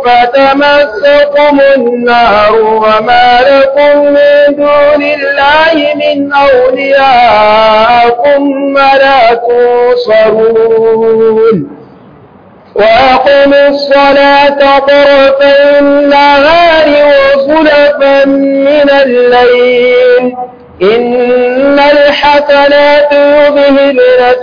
فتمسكم النار وما لكم من دون الله من أولياء ثم لا تنصرون وأقم الصلاة طرفي النهار وزلفا من الليل إن الحسنات يذهبن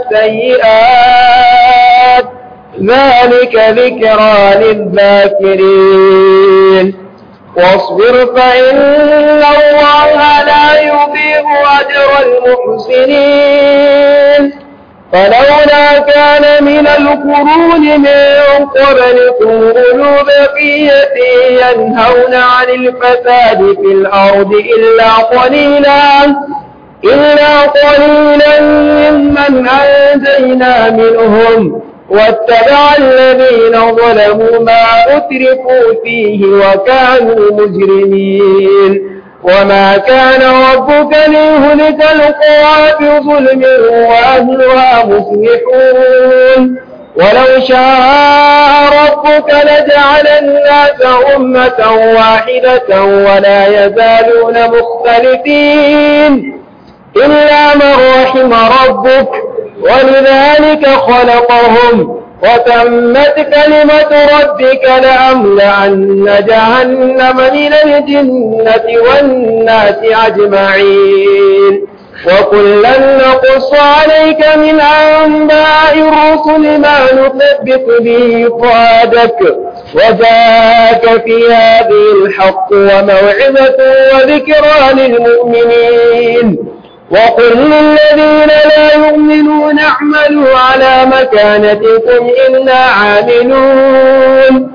السيئات ذلك ذكرى للذاكرين واصبر فإن الله لا يضيع أجر المحسنين فلولا كان من القرون من قبلكم أولو بقية ينهون عن الفساد في الأرض إلا قليلا إلا قليلا ممن أنجينا منهم واتبع الذين ظلموا ما أتركوا فيه وكانوا مجرمين وما كان ربك ليهلك القرى بظلم وأهلها مصلحون ولو شاء ربك لجعل الناس أمة واحدة ولا يزالون مختلفين إلا من رحم ربك ولذلك خلقهم وتمت كلمة ربك لأملأن جهنم من الجنة والناس أجمعين وكلا نقص عليك من أنباء الرسل ما نثبت به فؤادك وجاءك في هذه الحق وموعظة وذكرى للمؤمنين وقل للذين لا يؤمنون اعملوا على مكانتكم إنا عاملون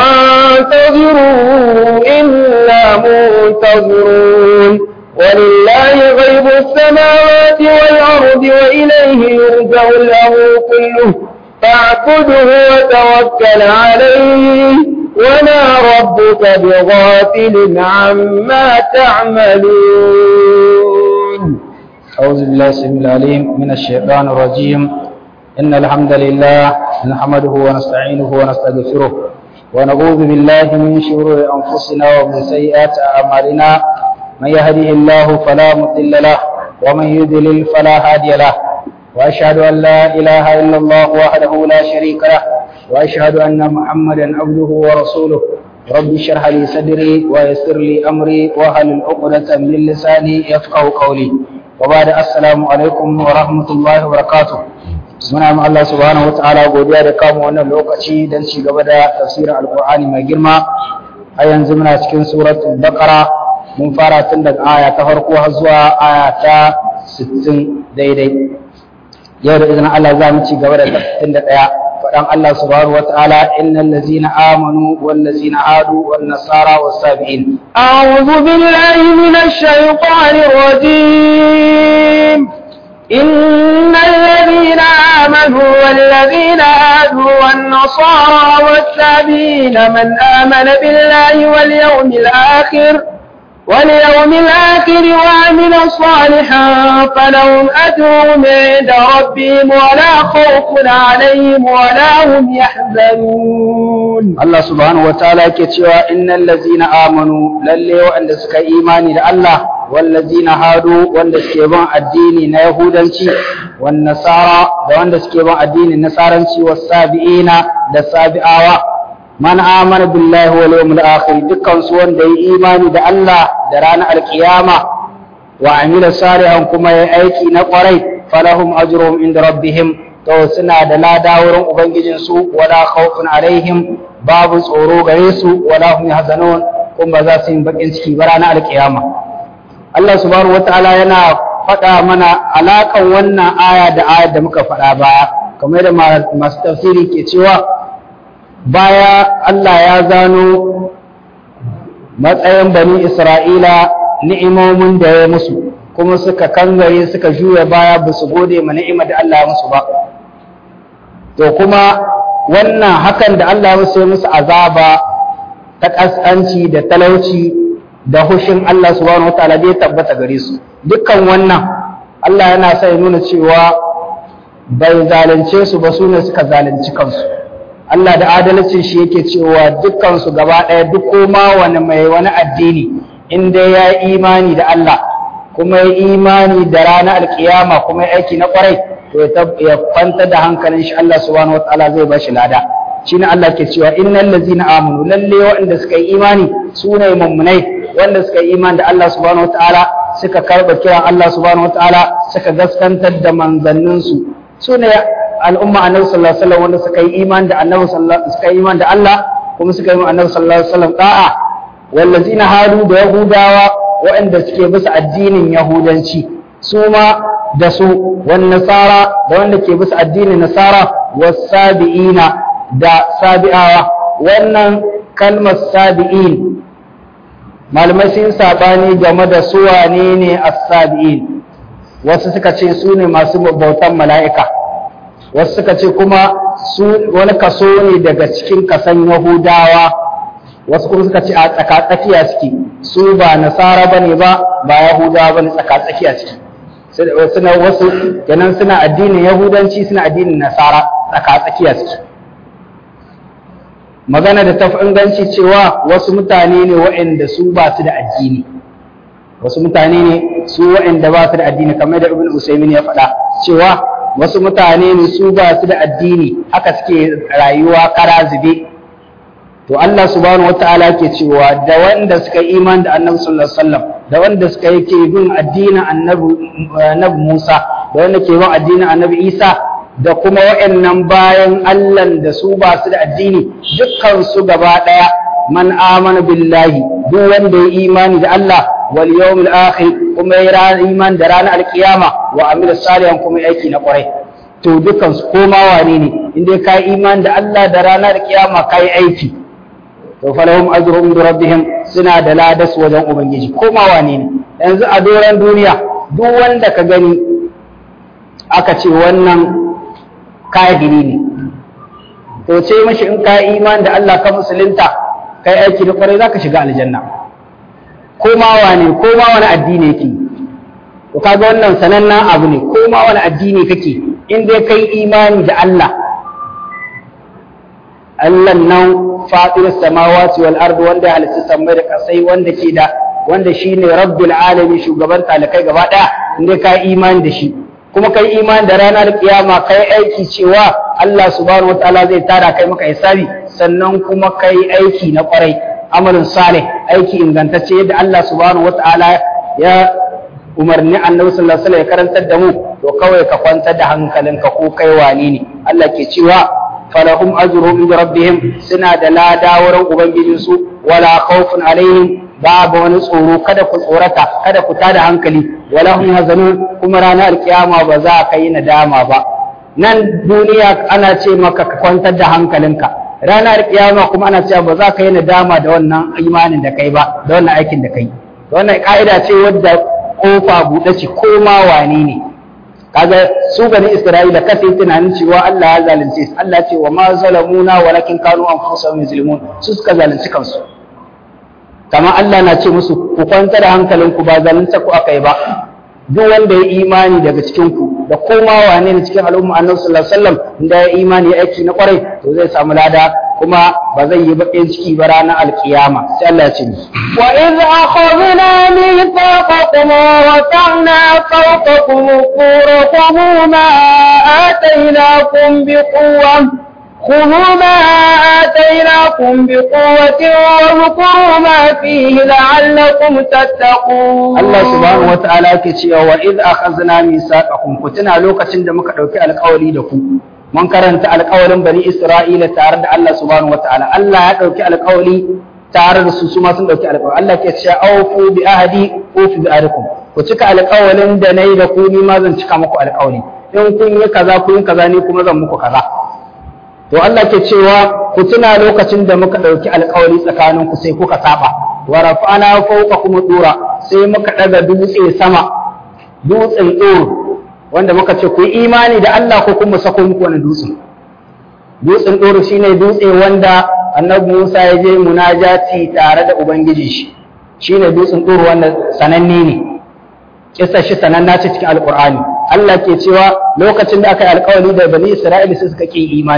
وانتظروا إنا منتظرون ولله غيب السماوات والأرض وإليه يرجع الأمر كله فاعبده وتوكل عليه وما ربك بغافل عما تعملون أعوذ بالله السميع العليم من الشيطان الرجيم إن الحمد لله نحمده ونستعينه ونستغفره ونعوذ بالله من شرور أنفسنا ومن سيئات أعمالنا من يهده الله فلا مضل له ومن يضلل فلا هادي له وأشهد أن لا إله إلا الله وحده لا شريك له وأشهد أن محمدا عبده ورسوله رب اشرح لي صدري ويسر لي أمري واحلل عقدة من لساني يفقه قولي وبعد السلام alaikum wa rahmatullahi wa barakatuh muna ma Allah subhanahu wa ta'ala godiya da kama wannan lokaci don ci gaba da tafsirin alqur'ani mai girma a yanzu muna cikin suratul baqara mun fara tun daga aya ta farko har zuwa aya ta 60 daidai yau da izinin Allah za mu ci gaba da 61 faɗan Allah subhanahu wa ta'ala innal ladzina amanu wal ladzina hadu wan nasara was sabiin أعوذ بالله من الشيطان الرجيم إن الذين آمنوا والذين هادوا والنصارى والسابين من آمن بالله واليوم الآخر واليوم الآخر وعمل صالحا فلهم أجرهم عند ربهم ولا خوف عليهم ولا هم يحزنون Allah subhanahu wa ta'ala yake cewa innal ladzina amanu lalle waɗanda suka imani da Allah wal ladzina hadu wanda suke bin addini na yahudanci wan nasara da wanda suke bin addinin nasaranci was sabiina da sabi'awa man amana billahi wal yawmil akhir dukkan su wanda yi imani da Allah da ranar alkiyama wa amila salihan kuma yayi aiki na kwarai falahum ajruhum inda rabbihim to suna da lada wurin ubangijinsu wala khawfun alaihim babu tsoro gare su wala hum yahzanun kuma ba za su yi bakin ciki ba ranar alkiyama Allah subhanahu wataala yana faɗa mana alakan wannan aya da ayar da muka faɗa baya kamar da masu tafsiri ke cewa baya Allah ya zano matsayin bani Isra'ila ni'imomin da ya musu kuma suka kangare suka juya baya ba su gode ma ni'imar da Allah ya musu ba to kuma wannan hakan da Allah musu musu azaba ta ƙasƙanci da talauci da hushin Allah subhanahu wataala bai tabbata gare su dukkan wannan Allah yana sa ya nuna cewa bai zalunce su ba su ne suka zalunci kansu Allah da adalcin shi yake cewa dukkan su gaba ɗaya duk koma wani mai wani addini in dai ya imani da Allah kuma ya imani da ranar alkiyama kuma ya aiki na kwarai to ya kwanta da hankalin shi Allah subhanahu wataala zai ba shi lada shine Allah ke cewa innal ladzina amanu lalle waɗanda suka yi imani su ne mummunai wanda suka yi imani da Allah subhanahu wataala suka karba kiran Allah subhanahu wataala suka gaskantar da manzanninsu su ne al'umma annabi sallallahu alaihi wasallam wanda suka yi imani da annabi sallallahu suka yi imani da Allah kuma suka yi annabi sallallahu alaihi wasallam da'a wallazina hadu da yahudawa waɗanda suke bisa addinin yahudanci su ma da su wan nasara da wanda ke bisa addinin nasara wasabi'ina da sabi'awa wannan kalmar sabi'in malamai sun sabani game da su wane ne as-sabi'in wasu suka ce su ne masu bautan mala'ika wasu suka ce kuma su wani kaso ne daga cikin kasan yahudawa wasu kuma suka ce a tsakatsakiya suke su ba nasara bane ba ba yahudawa bane tsakatsakiya suke suna wasu kenan suna addinin yahudanci suna addinin nasara tsakatsakiya suke magana da tafi inganci cewa wasu mutane ne waɗanda su ba su da addini wasu mutane ne su waɗanda ba su da addini kamar da ibn usaimin ya faɗa cewa wasu mutane ne su ba su da addini haka suke rayuwa kara zube to Allah subhanahu wataala ke cewa da wanda suka yi iman da annabi sallallahu alaihi wasallam da wanda suka yi ke bin addinin annabi annabi Musa da wanda ke bin addinin annabi Isa da kuma waɗannan bayan Allah da su ba su da addini dukkan su gaba ɗaya man amana billahi duk wanda ya imani da Allah wal yawmil akhir kuma ya iman da ranar alkiyama wa amila salihan kuma aiki na kwarai to dukkan su koma wane ne inda ka imani da Allah da ranar alkiyama kai aiki to falahum ajruhum bi rabbihim suna da ladas wajen ubangiji koma wane ne yanzu a doran duniya duk wanda ka gani aka ce wannan kafiri ne to ce mashi in ka iman da Allah ka musulunta kai aiki da kwarai zaka shiga aljanna ko ma wane ko ma wani addini yake to kaga wannan sanannen abu ne ko ma wani addini kake in dai kai imani da Allah Allah nan fatir samawati wal ardi wanda halitta samai da kasai wanda ke da wanda shine rabbul alamin shugaban talakai gaba daya in dai ka imani da shi kuma kai imani da ranar kiyama kai aiki cewa Allah subhanahu wataala zai tara kai maka hisabi sannan kuma kai aiki na kwarai amalin salih aiki ingantacce yadda Allah subhanahu wataala ya umarni annabi sallallahu alaihi wasallam ya karantar da mu to kawai ka kwantar da hankalinka ko kai wani ne Allah ke cewa falahum ajruhum inda rabbihim suna da lada wurin ubangijinsu wala khawfun alaihim babu wani tsoro kada ku tsorata kada ku tada hankali wala hum hazanun kuma ranar alkiyama ba za ka yi nadama ba nan duniya ana ce maka ka kwantar da hankalinka ranar alkiyama kuma ana cewa ba za ka yi nadama da wannan imanin da kai ba da wannan aikin da kai wannan ka'ida ce wadda kofa buɗe ce ko ma wane ne kaga su bani isra'ila kasa yi tunanin cewa Allah ya zalunce su Allah ce wa ma zalamuna walakin kanu anfusahum yuzlimun su suka zalunci kansu kamar Allah na ce musu ku kwanta da hankalinku ba zalunta ku aka yi ba duk wanda ya imani daga cikin ku da koma wane ne cikin al'umma annabi sallallahu alaihi wasallam inda ya imani ya aiki na kwarai to zai samu lada kuma ba zai yi baƙin ciki ba ranar alkiyama sai Allah ya ce wa iz akhadna mithaqakum wa ta'na fawqakum qura ma atainakum biquwwah خذوا ما آتيناكم بقوة واذكروا ما فيه لعلكم تتقون الله سبحانه وتعالى كتشي وإذ أخذنا ميثاقكم كتنا لوكة دمك دوكي القولي دكم mun karanta alƙawarin bani Isra'ila tare da Allah subhanahu wataala Allah ya ɗauki alƙawari tare da su su ma sun ɗauki alƙawari Allah ke cewa awfu bi ahadi ufi bi ahdikum ku cika alƙawarin da nayi da ku ni ma zan cika muku alƙawari in kun yi kaza kun yi kaza ni kuma zan muku kaza to Allah ke cewa ku tuna lokacin da muka ɗauki alƙawari tsakanin ku sai kuka saba wa rafa'ana fawqakum dura sai muka ɗaga dutse sama dutsen ɗoro wanda muka ce ku yi imani da Allah ko kuma sako muku wani dutsen dutsen ɗoro shine dutse wanda annabi Musa ya je munajati tare da ubangiji shi shine dutsen ɗoro wanda sananne ne kissa shi sananna ce cikin alqur'ani Allah ke cewa lokacin da aka yi alƙawari da bani Isra'ila sai suka ki imani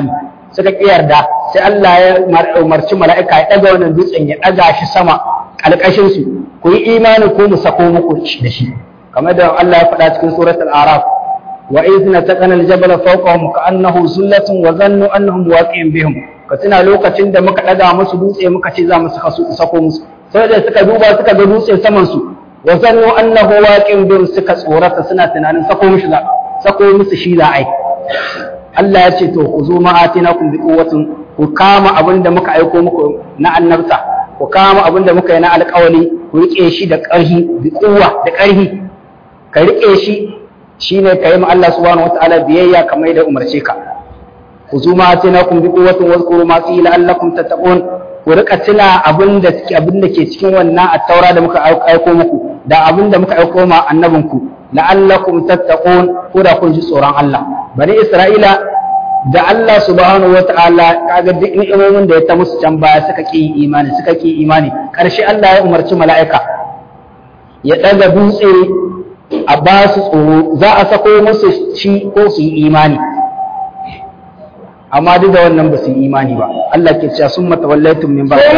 suka ki yarda sai Allah ya umarci mala'ika ya daga wannan dutsen ya daga shi sama kalkashin su ku yi imani ko mu sako muku da shi kamar da Allah ya faɗa cikin suratul araf wa idh nataqana al-jabala fawqahum ka'annahu zullatun wa zannu annahum waqi'un bihim ka tuna lokacin da muka daga musu dutse muka ce za mu sako musu sai da suka duba suka ga dutse saman su wa zannu annahu waqi'un bihim suka tsorata suna tunanin sako musu za sako musu shi za ai Allah ya ce to ku zo ma'atinakum bi quwwatin ku kama abin da muka aiko muku na annabta ku kama abin da muka yi na alƙawari ku rike shi da ƙarfi bi quwwa da ƙarfi ka rike shi shine ka yi ma Allah subhanahu wataala biyayya kamar yadda umarce ka ku zo ma'atinakum bi quwwatin wazkuru ma fihi la'allakum tattaqun ku rika tuna abin da abin da ke cikin wannan attaura da muka aiko muku da abin da muka aiko ma annabinku la'allakum tattaqun ko da kun ji tsoron Allah bani Isra'ila da Allah subhanahu wata'ala kaga duk ni'imomin da ya ta musu can baya suka ki imani suka ki imani karshe Allah ya umarci mala'ika ya daga dutse a ba su tsoro za a sako musu shi ko su yi imani amma duk da wannan ba su yi imani ba Allah ke cewa summa tawallaytum min ba'd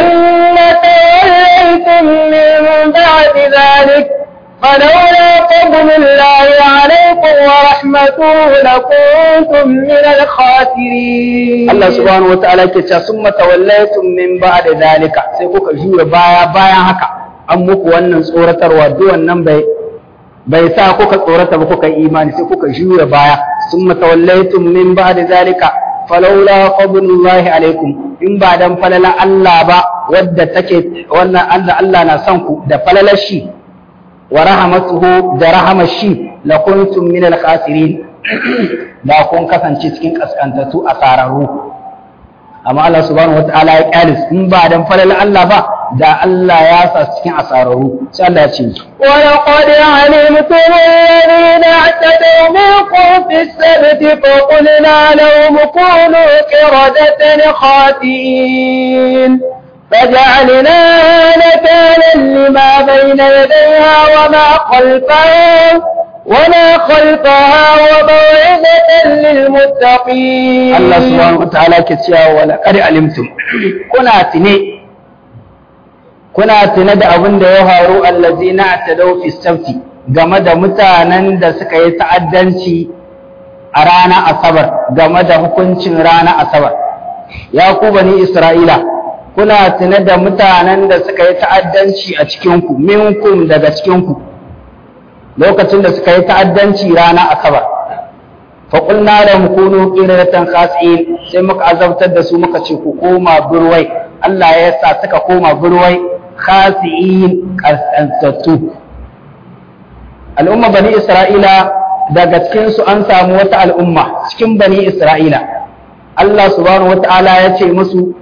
ثم توليتم من بعد ذلك فلولا فضل الله عليكم ورحمته لكنتم من الخاسرين Allah subhanahu wa ta'ala ke cewa summa tawallaytum min ba'd zalika sai kuka jura baya bayan haka an muku wannan tsoratarwa duk wannan bai bai sa kuka tsorata ba kuka yi imani sai kuka jura baya summa tawallaytum min ba'd zalika falaula fadlullahi alaikum in ba dan falala Allah ba wadda take wannan Allah Allah na son ku da falalar shi wa rahmatuhu da rahamar shi la kuntum min al khasirin da kun kasance cikin kaskantatu a sararru amma Allah subhanahu wataala ya kyalis in ba dan falala Allah ba da Allah ya sa cikin asararru sai Allah ya ce ولقد علمتم الذين اعتدوا منكم في السبت فقلنا لهم كونوا قردة خاسئين فجعلناها نكالا لما بين يديها وما خلفها وما خلفها وموعظة للمتقين Allah subhanahu wataala ke cewa wala qad alimtum kuna tine kuna tine da abin da ya faru allazina atadaw fi sabti game da mutanen da suka yi ta'addanci a ranar asabar game da hukuncin ranar asabar ya ku bani isra'ila kuna tune da mutanen da suka yi ta'addanci a cikinku minkum daga cikinku lokacin da suka yi ta'addanci ranar asabar faƙulna da mukunu ƙiriratan khasi'in sai muka azabtar da su muka ce ku koma burwai Allah ya sa suka koma burwai khasi'in ƙasƙantattu al'umma bani isra'ila daga cikinsu an samu wata al'umma cikin bani isra'ila Allah subhanahu wata'ala ya ce musu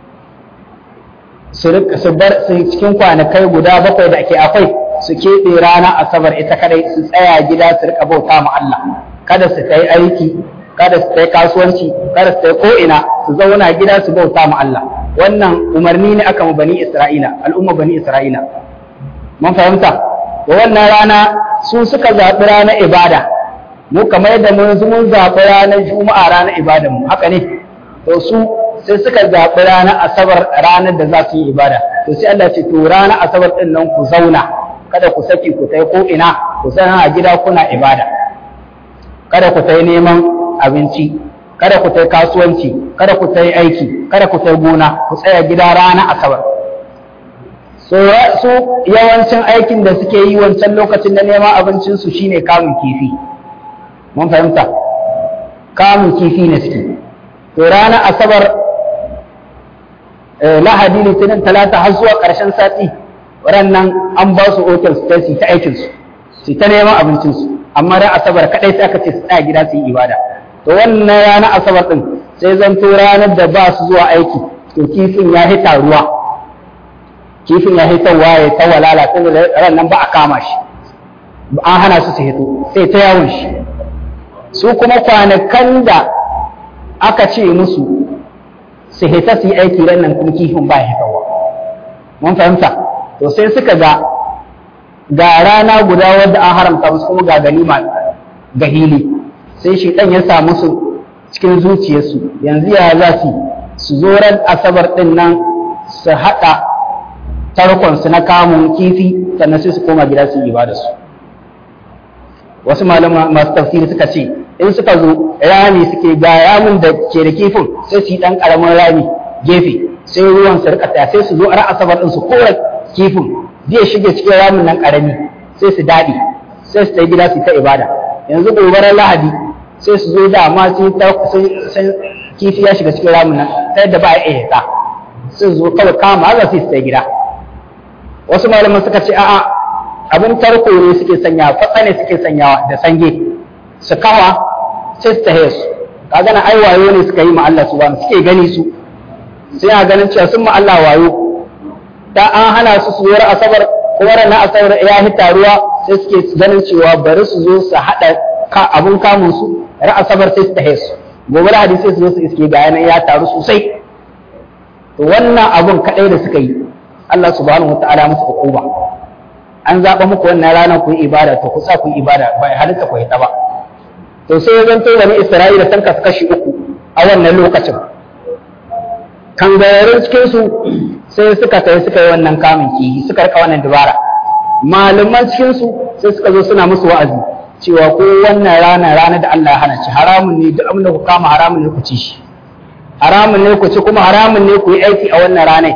su bar su cikin kwanakai guda bakwai da ake akwai su keɓe ranar asabar ita kadai su tsaya gida su rika bauta ma Allah kada su kai aiki kada su kai kasuwanci kada su kai ko'ina su zauna gida su bauta ma Allah wannan umarni ne aka mu bani Isra'ila al'umma bani Isra'ila mun fahimta da wannan rana su suka zaɓi ranar ibada mu kamar yadda mun mun zaɓi ranar juma'a ranar ibadan mu haka ne to su sai suka zaɓi ranar asabar ranar da za su yi ibada to sai Allah ce to ranar asabar ɗin nan ku zauna kada ku saki ku tai ko ina ku san a gida kuna ibada kada ku tai neman abinci kada ku tai kasuwanci kada ku tai aiki kada ku tai gona ku tsaya gida ranar asabar so su yawancin aikin da suke yi wancan lokacin da neman abincin su shine kamun kifi mun fahimta kamun kifi ne suke to ranar asabar lahadi litinin talata har zuwa ƙarshen sati waɗannan an ba su otal su su ta aikin su su ta neman abincin su amma ran asabar kadai sai aka ce su tsaya gida su yi ibada to wannan ranar asabar din sai zanto ranar da ba su zuwa aiki to kifin ya hita ruwa kifin ya hita ruwa ya ta walala sai ran nan ba a kama shi an hana su su hito sai ta yawon shi su kuma kwanakan da aka ce musu su hita su yi aiki ran nan kuma kifin ba ya hitawa mun fahimta to sai suka ga ga rana guda wadda an haramta musu kuma ga ganima ga hili sai shi dan ya sa musu cikin zuciyarsu yanzu ya za su su zo ran asabar din nan su haɗa tarkonsu na kamun kifi sannan sai su koma gida su yi ibada su wasu malama masu tafsiri suka ce in suka zo rami suke ga ramin da ke da kifin sai su yi ɗan ƙaramin rami gefe sai ruwan su rika taya sai su zo ran asabar din su kora kifin zai shige cikin ramin nan ƙarami sai su daɗe sai su ta gida su ta ibada yanzu gobarar lahadi sai su zo da amma sai kifi ya shiga cikin ramin nan ta yadda ba a iya ta sai zo kawai kama haka sai su ta gida wasu malaman suka ce a'a abin tarko ne suke sanya fatsa ne suke sanyawa da sange su kawa sai su tahe su kaga na ai wayo ne suka yi ma Allah subhanahu suke gani su sai a ganin cewa sun ma Allah wayo da an hana su su yar asabar kuma ranar asabar ya hita ruwa sai suke ganin cewa bari su zo su haɗa abun kamun su ran asabar sai su tahe su gobe da hadisi su zo su iske ga yanayi ya taru sosai to wannan abun kaɗai da suka yi Allah subhanahu wataala musu hukuma an zaɓa muku wannan rana ku yi ibada to ku sa ku yi ibada ba halitta ku ta ba to sai ya zanto wani Isra'ila san kasu kashi uku a wannan lokacin kangararrun cikin su sai suka tafi suka yi wannan kamun kihi suka rika wannan dubara malaman cikin su sai suka zo suna musu wa'azi cewa ko wannan rana rana da Allah ya hana ci haramun ne duk abin da ku kama haramun ne ku ci shi haramun ne ku ci kuma haramun ne ku yi aiki a wannan ranar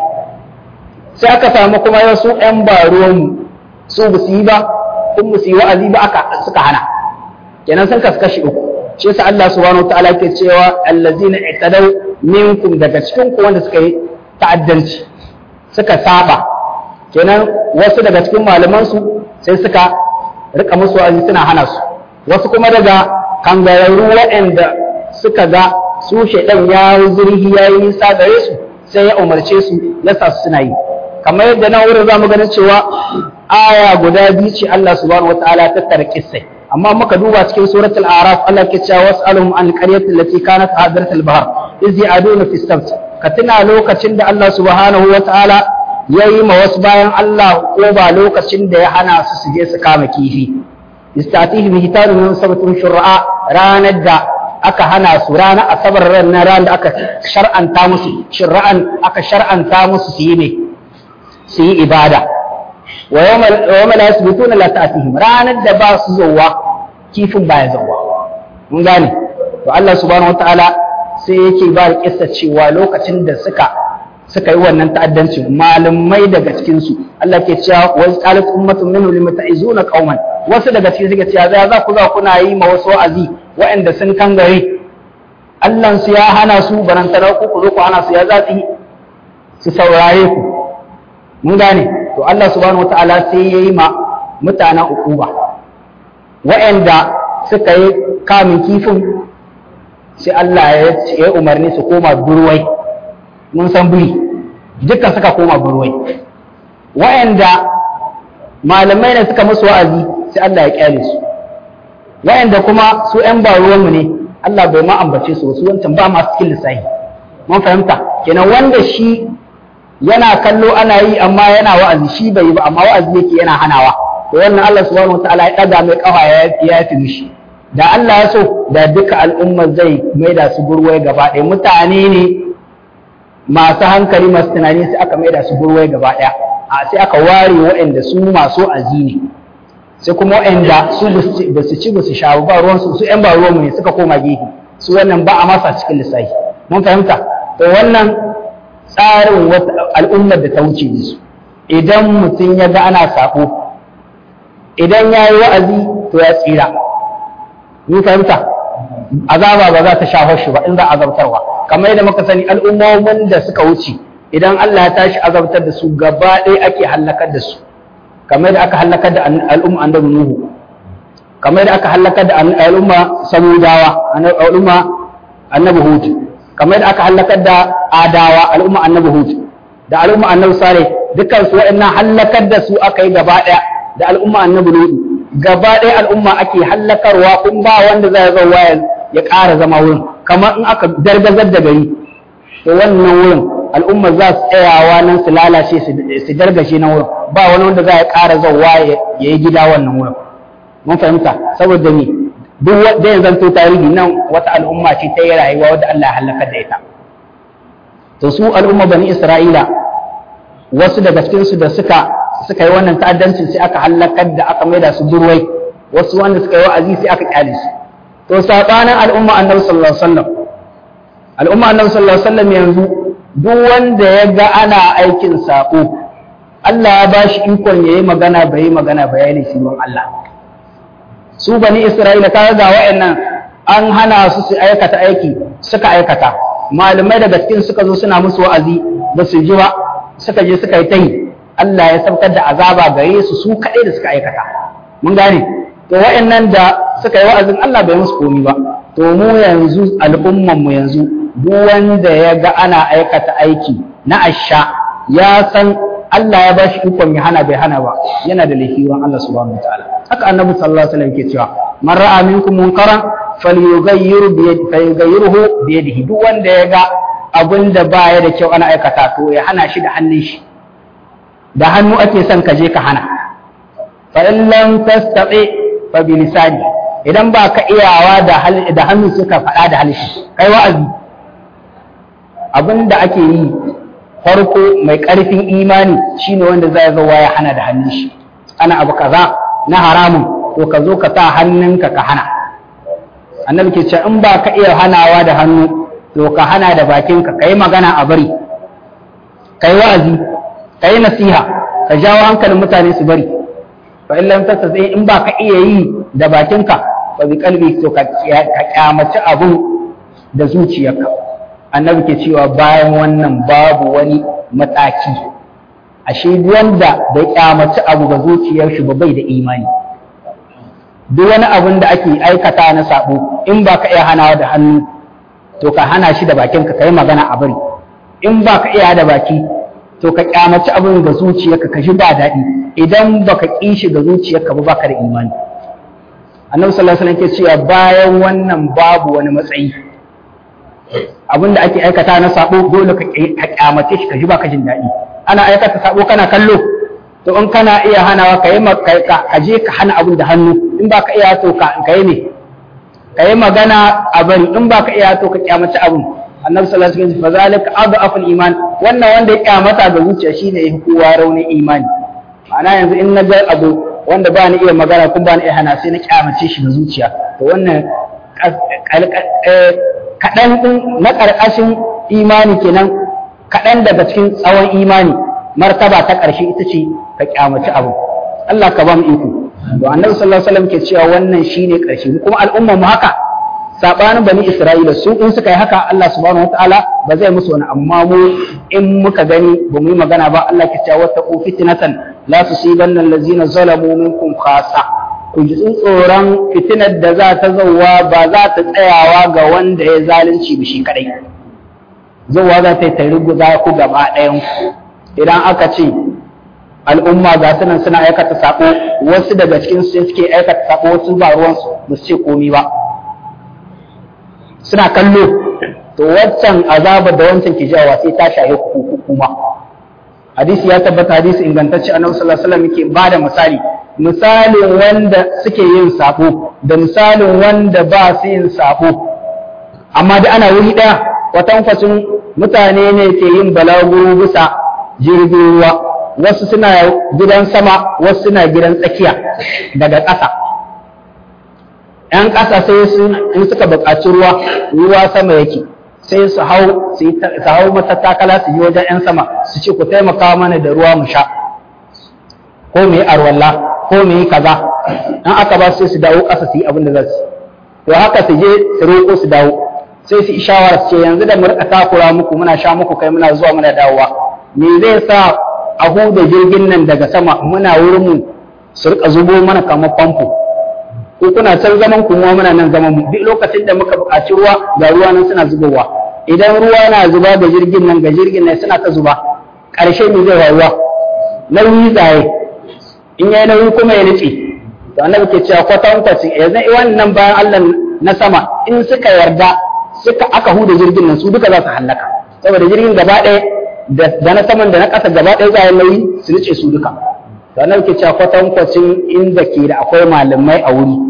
sai aka samu kuma wasu ƴan baruwan su ba su yi ba kun ba su yi wa'azi ba aka suka hana kenan sun kasu kashi uku shi yasa Allah subhanahu wataala ke cewa allazina i'tadaw minkum daga cikin ku wanda suka yi ta'addanci suka saba kenan wasu daga cikin malaman su sai suka rika musu wa'azi suna hana su wasu kuma daga kangararru waɗanda suka ga su shaidan ya yi zurhi ya yi nisa gare su sai ya umarce su ya sa su suna yi kamar yadda na wurin za mu ganin cewa aya guda biyu ce Allah subhanahu wataala ta tattara kissai amma muka duba cikin suratul araf Allah ke cewa was'aluhum an qaryati allati kanat hadiratul bahr iz ya'duna fi sabt ka tuna lokacin da Allah subhanahu wataala ya yi ma wasu bayan Allah ko ba lokacin da ya hana su su je su kama kifi istatihi bi hitaru min sabatun shur'a ranar da aka hana su ranar asabar ran na ran da aka shar'anta musu shur'an aka shar'anta musu su yi ne su yi ibada wa yawma la yasbutuna la ta'tihim ranar da ba su zowa kifin ba ya zowa mun gane to Allah subhanahu wataala sai yake ba da kissa cewa lokacin da suka suka yi wannan ta'addanci malamai daga cikin su Allah ke cewa wa qalat ummatun minhum lima ta'izuna qauman wasu daga cikin suka cewa za za ku za kuna yi ma wasu wa'azi waɗanda sun kangare Allah su ya hana su barantana ku ku zo ku hana su ya za su yi su saurare ku mun gane to Allah subhanahu wataala sai yayi ma mutanen ukuba waɗanda suka yi kamin kifin sai Allah ya umarni su koma burwai mun san buri dukkan suka koma burwai wa'anda malamai ne suka musu wa'azi sai Allah ya kyale su wa'anda kuma su ƴan baruwanmu ne Allah bai ma ambace su su wancan ba masu cikin lissahi mun fahimta kenan wanda shi yana kallo ana yi amma yana wa'azi shi bai yi ba amma wa'azi yake yana hanawa to wannan Allah subhanahu wataala ya ɗaga mai kafa ya yafi mishi da Allah ya so da duka al'ummar zai maida su burwai gaba ɗaya mutane ne masu hankali masu tunani sai aka maida su burwai gaba ɗaya a sai aka ware waɗanda su masu azi ne sai kuma waɗanda su ba su ci ba su sha ba ruwan su su ƴan ba ruwan ne suka koma gefe su wannan ba a masa cikin lissafi mun fahimta to wannan tsarin al'ummar da ta wuce ne su idan mutum ya ga ana sako idan ya yi wa'azi to ya tsira mun fahimta azaba ba za ta shaho shi ba in za a azabtarwa kamar yadda muka sani al'ummomin da suka wuce idan Allah ya tashi azabtar da su gaba ɗaya ake hallakar da su kamar yadda aka hallakar da al'umma annabi Nuhu kamar yadda aka hallakar da al'umma Samudawa al'umma annabi Hud kamar yadda aka hallakar da Adawa al'umma annabi Hud da al'umma annabi Saleh dukkan su wa'annan hallakar da su aka yi gaba ɗaya da al'umma annabi Nuhu gaba ɗaya al'umma ake hallakarwa kun ba wanda zai zo waya ya ƙara zama wurin kamar in aka dargazar da gari to wannan wurin al'umma za su tsayawa nan su lalace su dargashe nan wurin ba wani wanda za ya ƙara zauwa ya yi gida wannan wurin mun fahimta saboda ni duk wanda ya zanto tarihi nan wata al'umma ce ta yi rayuwa wadda Allah ya halaka da ita to su al'umma bani Isra'ila wasu daga cikin su da suka suka yi wannan ta'addancin sai aka halakar da aka maida su durwai wasu wanda suka yi wa'azi sai aka kyale su to sabanin al'umma annabi sallallahu alaihi wasallam al'umma annabi sallallahu alaihi wasallam yanzu duk wanda ya ga ana aikin sako Allah ya bashi ikon yayi magana bai yi magana bayani shi don Allah su bani Isra'ila kaga ga wa'annan an hana su su aikata aiki suka aikata malamai daga cikin suka zo suna musu wa'azi ba su ji ba suka je suka yi tayi Allah ya saukar da azaba gare su su kaɗai da suka aikata mun gane to wa'annan da suka yi wa'azin Allah bai musu komi ba to mu yanzu al'umman mu yanzu duk wanda ya ga ana aikata aiki na asha ya san Allah ya bashi ikon ya hana bai hana ba yana da laifi wurin Allah subhanahu wataala haka annabi sallallahu alaihi wasallam yake cewa man ra'a minkum munkaran falyughayyir bi yadihi falyughayyirhu bi yadihi duk wanda ya ga abin da baya da kyau ana aikata to ya hana shi da hannun shi da hannu ake son ka je ka hana fa in lam tastati fa bi lisani idan ba ka iyawa da da hannu suka faɗa da halishi kai wa'azi abin da ake yi farko mai ƙarfin imani shine wanda zai zo ya hana da hannun shi ana abu kaza na haramun to ka zo ka sa hannunka ka hana annabi ke ce in ba ka iya hanawa da hannu to ka hana da bakinka ka yi magana a bari ka yi wa'azi ka yi nasiha ka jawo hankalin mutane su bari fa in lam tastati in ba ka iya yi da bakinka fa bi qalbi to ka kyamaci abun da zuciyarka annabi ke cewa bayan wannan babu wani mataki ashe wanda bai kyamaci abu ga zuciyar shi ba bai da imani duk wani abun da ake aikata na sabo in ba ka iya hanawa da hannu to ka hana shi da bakinka ka yi magana a bari in ba ka iya da baki to ka kyamaci abin ga zuciyarka ka shi ba daɗi idan ba ka ƙi shi ga zuciyarka ba baka da imani annabi sallallahu alaihi wasallam ke cewa bayan wannan babu wani matsayi abin da ake aikata na sabo dole ka kyamace shi ka ji baka jin daɗi ana aikata sabo kana kallo to in kana iya hanawa ka yi ka je ka hana abin da hannu in ba ka iya to ka yi ne ka yi magana a bari in ba ka iya to ka kyamaci abin annabi sallallahu alaihi wasallam fazalika adhaful iman wannan wanda ya kyamata ga zuciya shine ya kowa raunin imani ma'ana yanzu in na ga abu wanda ba ni iya magana kuma ba ni iya hana sai na kyamace shi da zuciya to wannan kaɗan ɗin na ƙarƙashin imani kenan kaɗan daga cikin tsawon imani martaba ta ƙarshe ita ce ka kyamaci abu Allah ka ba mu iko to annabi sallallahu alaihi wasallam ke cewa wannan shine ƙarshe kuma al'umma mu haka sabanin bani Isra'ila su in suka yi haka Allah subhanahu wataala ba zai musu wani amma mu in muka gani ba mu yi magana ba Allah ke cewa wattaqu fitnatan la tusibanna allazina zalamu minkum khassa ku ji tsoron fitinar da za ta zauwa ba za ta tsayawa ga wanda ya zalunci ba shi kadai zauwa za ta yi ta ruguza ku gaba ɗayan idan aka ce al'umma ga su nan suna aikata sako wasu daga cikin su suke aikata sako wasu ba ruwansu ba su ce komi ba suna kallo to waccan azabar da wancan ke jawa sai ta shahi hukuma hadisi ya tabbata hadisi ingantacce annabi sallallahu alaihi wasallam yake bada misali misalin wanda suke yin sako da misalin wanda ba su yin sako amma da ana wuri daya kwatankwacin mutane ne ke yin balaguro bisa jirgin ruwa wasu suna gidan sama wasu suna gidan tsakiya daga ƙasa ‘yan ƙasa sai in suka buƙaci ruwa ruwa sama yake sai su hau su hau matattakala su yi wajen ‘yan sama su ce ku taimaka mana da ruwa mu sha ko mu yi arwalla ko mu yi kaza in aka ba sai su dawo ƙasa su yi abin da za su to haka su je su roƙo su dawo sai su shawara su ce yanzu da mu rika takura muku muna sha muku kai muna zuwa muna dawowa me zai sa a huda jirgin nan daga sama muna wurin mu su rika zubo mana kamar famfo ko kuna can zaman ku mu muna nan zaman mu duk lokacin da muka buƙaci ruwa ga ruwa nan suna zubowa idan ruwa na zuba ga jirgin nan ga jirgin nan suna ta zuba ƙarshe me zai faruwa nauyi tsaye in yayi nauyi kuma ya nice to annabi ke cewa kwatankwacin yanzu wannan bayan Allah na sama in suka yarda suka aka huda jirgin nan su duka za su hallaka saboda jirgin gaba ɗaya da na saman da na ƙasa gaba ɗaya za nauyi su nice su duka to annabi ke cewa kwatankwacin inda ke da akwai malamai a wuri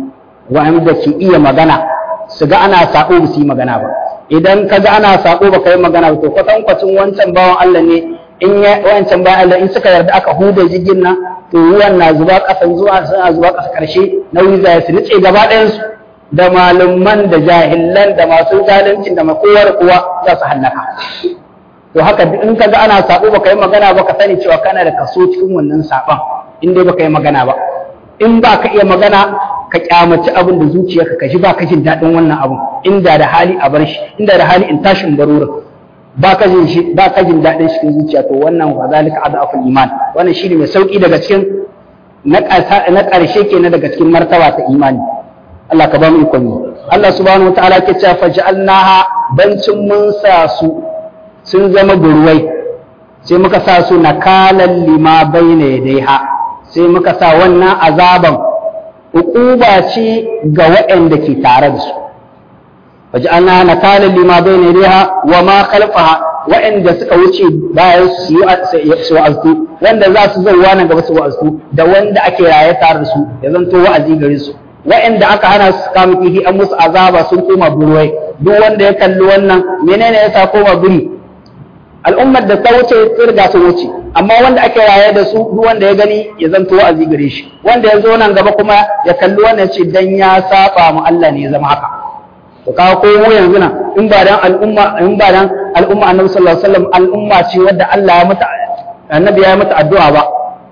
wa'anda ke iya magana su ga ana sako ba su yi magana ba idan ka ga ana sako ba ka yi magana ba to kwatankwacin wancan bawan Allah ne in ya wancan bayan Allah in suka yarda aka huda jirgin nan to ruwan na zuba ƙasan zuwa suna zuba ƙasa ƙarshe nauyi za su nice gaba ɗayansu da malaman da jahilan da masu zalincin da makowar kuwa za su hallaka to haka in ka ga ana sabo baka yi magana ba ka sani cewa kana da kaso cikin wannan saban in dai baka yi magana ba in ba ka iya magana ka kyamaci abin da zuciyarka ka ji ba ka jin daɗin wannan abin inda da hali a bar shi inda da hali in tashi in barurin ba ka jin shi ba ka jin daɗin shi cikin zuciya to wannan wa zalika adaful iman wannan shine mai sauki daga cikin na ƙarshe kenan daga cikin martaba ta imani Allah ka ba mu ikon yi Allah subhanahu wataala ke cewa faj'alnaha bancin mun sa su sun zama burwai sai muka sa su nakalan lima bayna yadaiha sai muka sa wannan azaban uquba ce ga waɗanda ke tare da su faj'alnaha nakalan lima bayna yadaiha wa ma khalfaha waɗanda suka wuce bayan su yi su wa'azu wanda za su zauwa nan gaba su wa'azu da wanda ake raye tare da su ya zanto wa'azi gare su waɗanda aka hana su kama kifi an musu azaba sun koma burwai duk wanda ya kalli wannan menene ya sa koma buri al'ummar da ta wuce sun riga sun wuce amma wanda ake raye da su duk wanda ya gani ya zanto wa'azi gare shi wanda ya zo nan gaba kuma ya kalli wannan ce dan ya saba mu Allah ne ya zama haka to kawo ko mu yanzu nan in ba dan al'umma in ba dan al'umma annabi sallallahu alaihi wasallam al'umma ce wadda Allah ya mata annabi ya mata addu'a ba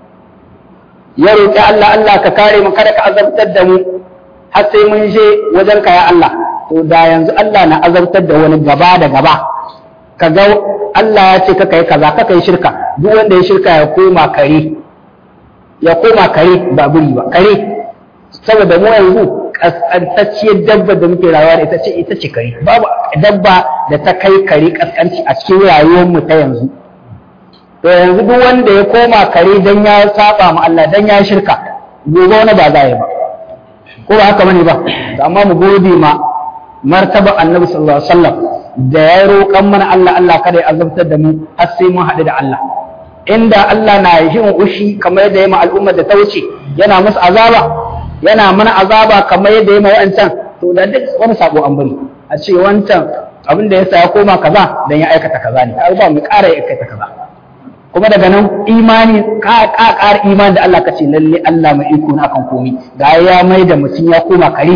ya roƙi Allah Allah ka kare mu kada ka azabtar da mu har sai mun je wajen ka ya Allah to da yanzu Allah na azabtar da wani gaba da gaba ka ga Allah ya ce ka kai kaza ka kai shirka duk wanda ya shirka ya koma kare ya koma kare ba buri ba kare saboda mu yanzu kaskantacciyar dabba da muke rayuwa da ita ce ita ce kare babu dabba da ta kai kare kaskanci a cikin rayuwar mu ta yanzu to yanzu duk wanda ya koma kare dan ya saba ma Allah dan ya shirka gobe wani ba za ya ba ko ba haka bane ba amma mu gode ma martaba annabi sallallahu alaihi wasallam da ya roƙan mana Allah Allah kada ya azabtar da mu har sai mun haɗu da Allah inda Allah na yin ushi kamar yadda ya ma al'ummar da ta wuce yana musu azaba yana mana azaba kamar yadda ya ma wa'ancan to da duk wani sabo an bari a ce wancan abin da ya sa ya koma kaza dan ya aikata kaza ne ba mu ƙara ya aikata kaza kuma daga nan imani ka ƙara imani da Allah ka ce lalle Allah mai iko na akan komi ga ya mai da mutum ya koma kare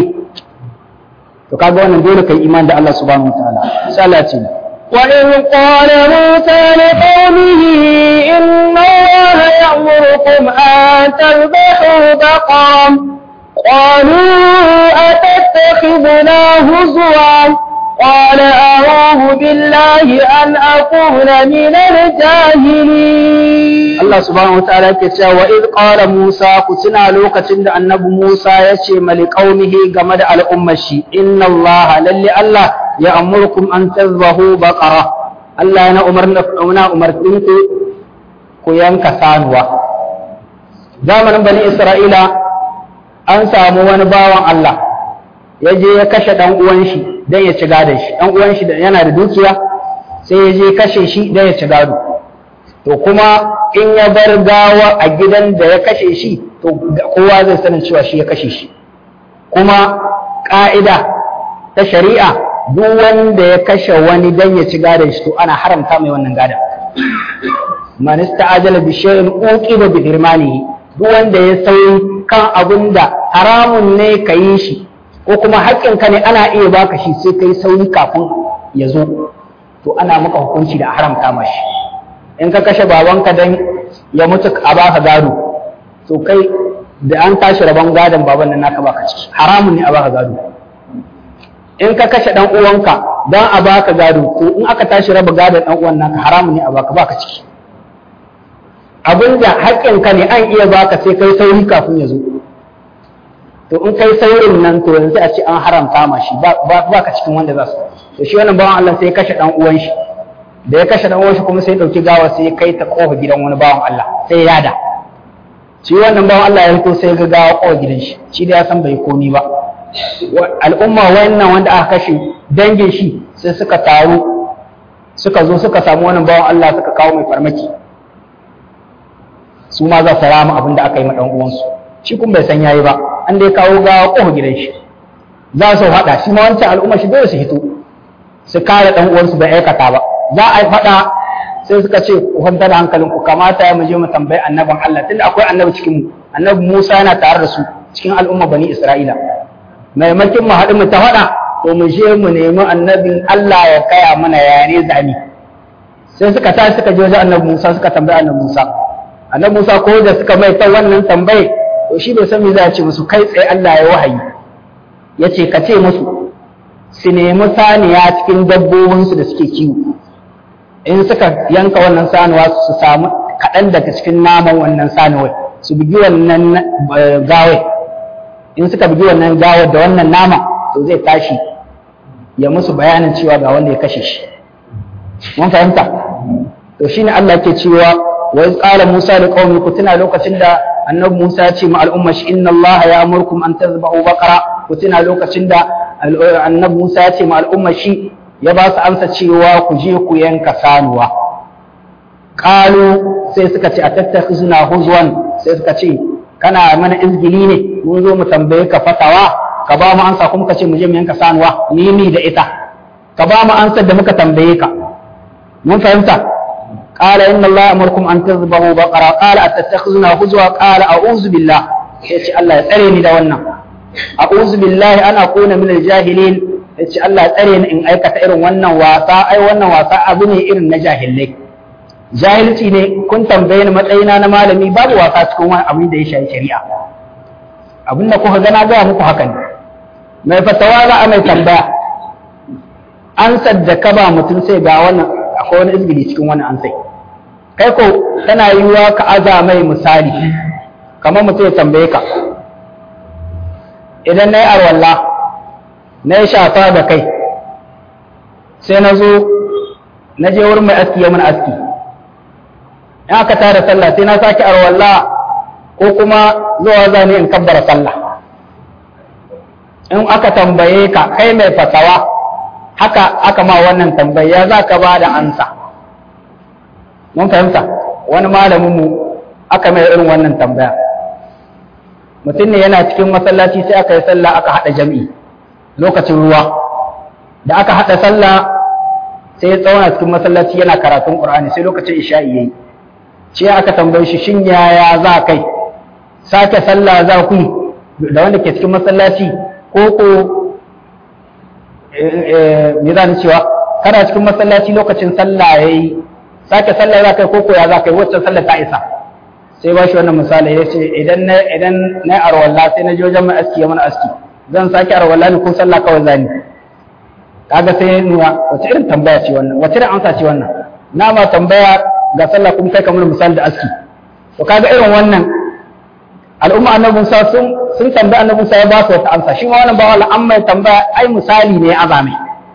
to kaga wannan dole kai imani da Allah subhanahu wataala sai Allah ce وإذ قال موسى لقومه إن الله يأمركم أن تذبحوا بقرا قالوا أتتخذنا هزوا قال أعوذ بالله أن أكون من الجاهلين Allah subhanahu wataala yake cewa wa id qala Musa ku tuna lokacin da annabi Musa ya ce mali qaumihi game da al'ummar shi inna Allah lalle Allah ya amurkum an tazbahu baqara Allah yana umarna na umartin ku ku yanka sanuwa zamanin bani Isra'ila an samu wani bawan Allah ya je ya kashe dan uwan shi dan ya ci gadon shi dan uwan shi yana da dukiya sai ya je kashe shi dan ya ci gado to kuma in ya bar gawa a gidan da ya kashe shi to kowa zai sanin cewa shi ya kashe shi kuma ƙa'ida ta shari'a duk wanda ya kashe wani dan ya ci gadon shi to ana haramta mai wannan gadon man ista'ajala bi shay'in uqiba bi hirmanihi duk wanda ya sauyi kan abun da haramun ne ka yi shi ko kuma haƙƙinka ne ana iya baka shi sai kai sauri kafin ya zo to ana maka hukunci da haramta mashi in ka kashe babanka dan ya mutu a baka gado to kai da an tashi rabon gadon baban nan naka baka ciki haramun ne a baka gado in ka kashe dan uwanka dan a baka gado to in aka tashi raba gadon dan uwan naka haramun ne a baka baka ciki abinda haƙƙinka ne an iya baka sai kai sauri kafin ya zo to in kai saurin nan to yanzu a ce an haramta ma shi ba ka cikin wanda za su to shi wannan bawan Allah sai ya kashe dan uwan shi da ya kashe dan uwan shi kuma sai ya dauki gawa sai ya kai ta kofa gidan wani bawan Allah sai ya yada shi wannan bawan Allah ya fito sai ga gawa kofa gidan shi shi da ya san bai komi ba al'umma wannan wanda aka kashe dangin shi sai suka taru suka zo suka samu wannan bawan Allah suka kawo mai farmaki su ma za su rama abin da aka yi ma dan uwansu shi kuma bai san yayi ba an dai kawo gawa kofa gidan shi za su faɗa shi ma wancan al'umma shi dole su hito su kare ɗan uwansu bai aikata ba za a yi faɗa sai suka ce ku kwantar da hankalin ku kamata ya muje mu tambayi annabin Allah tunda akwai annabi cikin mu annabi Musa yana tare da su cikin al'umma bani Isra'ila maimakin mu haɗu mu ta faɗa to mu je mu nemi annabin Allah ya kaya mana yare zami sai suka tashi suka je wajen annabi Musa suka tambayi annabi Musa annabi Musa ko da suka mai ta wannan tambaye to shi bai san me za a ce musu kai tsaye Allah ya wahayi ya ce ka ce musu su nemi saniya cikin dabbobinsu da suke kiwo in suka yanka wannan sanuwa su samu kaɗan daga cikin naman wannan sanuwai su bugi wannan gawai in suka bugi wannan gawar da wannan nama to zai tashi ya musu bayanin cewa ga wanda ya kashe shi mun fahimta to shine Allah ke cewa wa iz qala Musa da qaumi ku tuna lokacin da annabi Musa ya ce ma al'umma shi inna Allah ya amurkum an tazbahu baqara ku tuna lokacin da annabi Musa ya ce ma al'umma shi ya ba su amsa cewa ku je ku yanka sanuwa qalu sai suka ce atattakhizuna huzwan sai suka ce kana mana izgili ne mun zo mu tambaye ka fatawa ka ba mu ansa kuma ka ce mu je mu yanka sanuwa ni ni da ita ka ba mu ansar da muka tambaye ka mun fahimta قال إن الله أمركم أن تذبحوا بقرة قال أتتخذنا هزوا قال أعوذ بالله يتي الله يتريني دوانا أعوذ بالله أن أكون من الجاهلين يتي الله يتريني إن أيكة إرن وانا واسا أي وانا واسا أبني إرن نجاهل لك jahilci ne kun tambaye ni matsayina na malami babu wasa cikin wani abin da ya shafi shari'a abin da kuka gana gaya muku haka ne mai fatawa za a mai tambaya an saddaka ba mutum sai ga wannan akwai wani izgili cikin wani an sai kai ko tana yiwuwa ka aza mai misali kamar mutum ya tambaye ka idan na yi arwalla na yi shafa da kai sai na zo na je wurin mai aski ya mun aski in aka tara sallah sai na sake arwalla ko kuma zuwa zane in kabbara sallah in aka tambaye ka kai mai fatawa haka aka ma wannan tambaya za ka ba da ansa mun fahimta wani malaminmu aka mai irin wannan tambaya mutum ne yana cikin masallaci sai aka yi sallah aka haɗa jam'i lokacin ruwa da aka haɗa sallah sai ya tsauna cikin masallaci yana karatun ƙur'ani sai lokacin isha'i yayi ce aka tambaye shi shin yaya za kai sake sallah za ku da wanda ke cikin masallaci ko ko me za ni cewa kana cikin masallaci lokacin sallah yayi sake sallah za kai koko ya za kai wacce sallah ta isa sai ba shi wannan misali ya ce idan na idan na arwalla sai na je wajen mai aski ya mana aski zan sake arwalla ni ko sallah kawai zani kaga sai nuna wace irin tambaya ce wannan wace irin amsa ce wannan na ma tambaya ga sallah kuma kai kamar misali da aski to kaga irin wannan al'umma annabi Musa sun sun tambaya annabi Musa ya ba su wata amsa shi ma wannan ba wala amma ya tambaya ai misali ne ya azame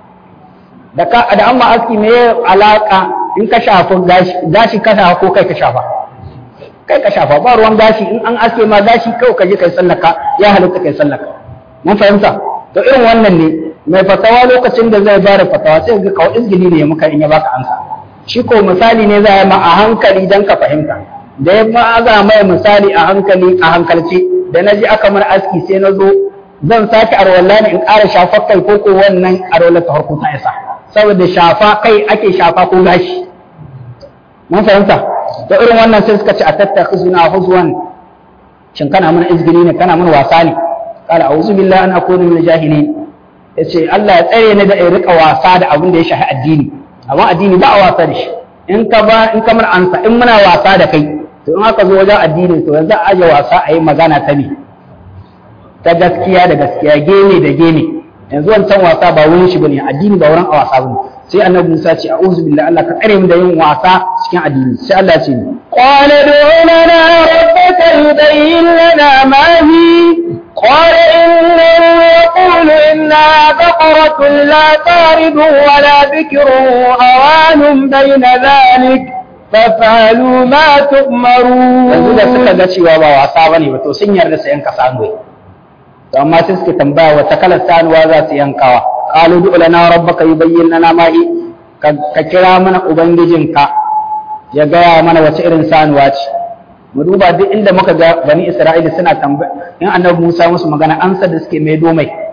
da ka da amma aski me alaka in ka shafa gashi gashi ka shafa ko kai ka shafa kai ka shafa ba ruwan gashi in an aske ma gashi kawai ka je kai sallaka ya halitta kai sallaka mun fahimta to irin wannan ne mai fatawa lokacin da zai bada fatawa sai ga kawai izgili ne muka in ya baka amsa shi ko misali ne za ma a hankali dan ka fahimta da ya ma'aza mai misali a hankali a hankalce da na ji aka mana aski sai na zo zan sake arwalla ne in ƙara shafa kai ko ko wannan arwalla ta harko ta isa saboda shafa kai ake shafa ko gashi mun fahimta da irin wannan sai suka ce a tattakhizuna huzwan shin kana mana izgili ne kana mana wasa ne qala a'udhu billahi an akuna min jahilin yace Allah ya tsare ni da in rika wasa da abin da ya shafi addini amma addini ba a wasa da shi in ka ba in kamar ansa in muna wasa da kai to in aka zo wajen addini to yanzu a aje wasa a yi magana ta ne ta gaskiya da gaskiya gene da gene yanzu wancan wasa ba wurin shi bane addini ba wurin a wasa bane sai annabi Musa ce a'udhu billahi Allah ka tsare mu da yin wasa cikin addini sai Allah ya ce ni qala du'u lana rabbaka yubayyin lana ma hi qala innahu yaqulu inna baqaratun la taridu wa la bikrun awanun bayna dhalik faf'alu ma tu'marun yanzu da suka ga cewa ba wasa bane ba to sun yarda su yanka sanuwa to amma sai suke tambaya wata kalar sanuwa za su yankawa qalu du lana rabbaka yubayyin lana ma hi ka kira mana ubangijinka ya gaya mana wace irin sanuwa ce mu duba duk inda muka ga bani isra'ila suna tambaya in annabi Musa musu magana ansa da suke mai domai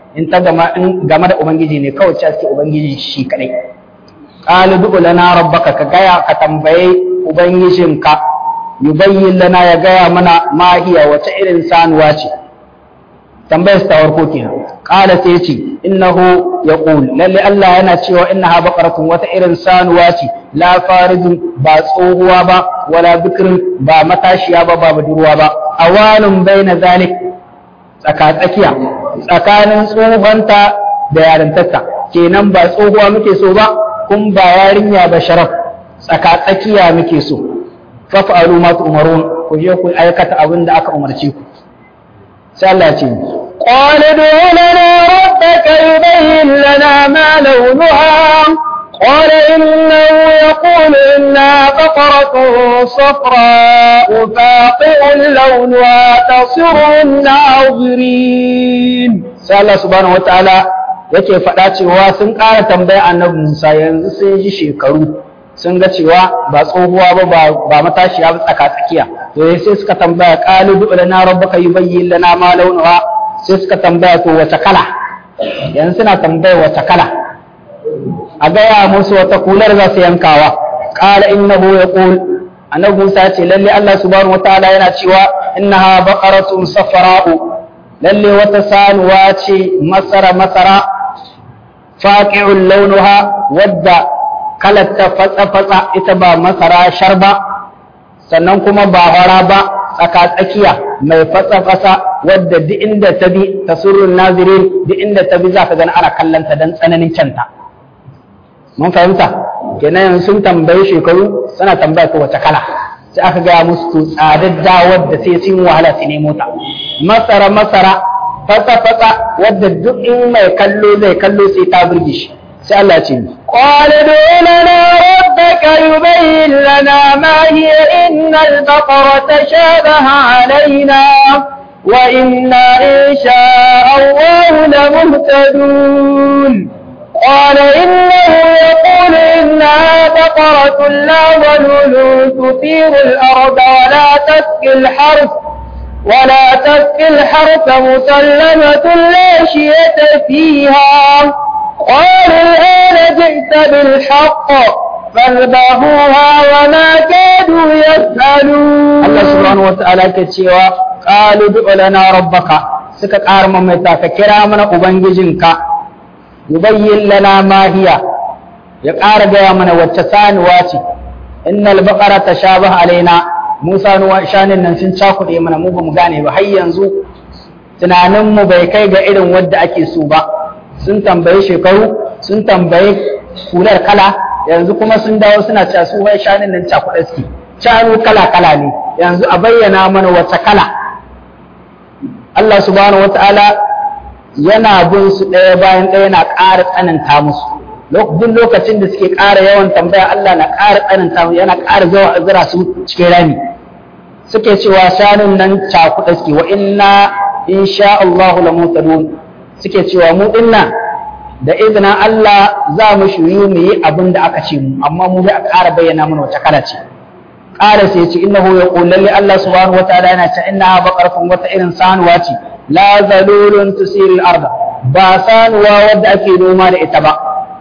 in ta gama in game da ubangiji ne kawai ce suke ubangiji shi kadai qalu du'u lana rabbaka ka gaya ka tambaye ubangijinka yubayyin lana ya gaya mana ma hiya wace irin sanuwa ce tambayar ta farko kenan qala sai ce innahu yaqul lalle Allah yana cewa innaha baqaratun wata irin sanuwa ce la farijun ba tsohuwa ba wala bikrin ba matashiya ba ba budurwa ba awanun baina zalik tsaka tsakiya tsakanin tsohonta da yarintarta kenan ba tsohuwa muke so ba kun ba yarinya ba sharaf tsaka tsakiya muke so faf'alu ma tu'marun ku je ku aikata abin da aka umarce ku sai Allah ya ce قال ادع لنا ربك يبين لنا ما لونها قال إنه يقول إنها بقرة صفراء فاقع لونها تصر الناظرين sai Allah subhanahu wataala yake faɗa cewa sun ƙara tambaya annabi Musa yanzu sun ji shekaru sun ga cewa ba tsohuwa ba ba matashiya ba tsaka tsakiya to sai suka tambaya qalu du lana rabbaka yubayyin lana ma launuha sai suka tambaya to wace kala yanzu suna tambaya wace kala a gaya musu wata kular za su yankawa qala innahu yaqul annabi Musa ce lalle Allah subhanahu wataala yana cewa innaha baqaratun safra'u lalle wata sanuwa ce masara masara faqi'ul launuha wadda kalarta fatsa fatsa ita ba masara sharba sannan kuma ba hara ba tsaka tsakiya mai fatsa fatsa wadda duk inda ta bi tasurrun nazirin duk inda ta bi za ka gani ana kallanta dan tsananin canta mun fahimta kenan sun tambayi shekaru suna tambaya ko wace kala sai aka gaya musu to tsadadda wadda sai sun wahala su nemo ta masara masara fasa fasa wadda duk in mai kallo zai kallo sai ta burge shi sai Allah ce قال ادع لنا ربك يبين لنا ما هي إن البقرة شابه علينا وإنا إن شاء الله لمهتدون قال إنه يقول إنها بقرة لا ظلول تثير الأرض ولا تسقي الحرث ولا تسقي الحرث مسلمة لا شية فيها قال الآن جئت بالحق فاذبحوها وما كادوا يفعلون Allah subhanahu wa ta'ala ke cewa qalu du'u lana rabbaka suka ƙara mamaita ka kira mana ubangijinka yubayyin lana ma hiya ya ƙara gaya mana wacce sanuwa ce innal baqara tashabaha alaina Musa nuwa shanin nan sun cakuɗe mana mu bamu gane ba har yanzu tunanin mu bai kai ga irin wadda ake so ba sun tambayi shekaru sun tambayi kular kala yanzu kuma sun dawo suna cewa su wai shanin nan cakuɗe suke shanu kala kala ne yanzu a bayyana mana wacce kala Allah subhanahu wata'ala yana bin su ɗaya bayan ɗaya yana ƙara tsananta musu duk lokacin da suke ƙara yawan tambaya Allah na ƙara tsananta musu yana ƙara zawa zira su cikin rami suke cewa shanun nan cakuɗa suke wa inna insha Allah la mutadun suke cewa mu dinnan da izinin Allah za mu shiryu mu yi abin da aka ce mu amma mu bai a ƙara bayyana mana wace kala ce ƙara sai ce innahu yaqul lalli Allah subhanahu wataala yana ce innaha baqaratun wata irin sanuwa ce la zalulun tusiru al-arda ba sanuwa wadda ake noma da ita ba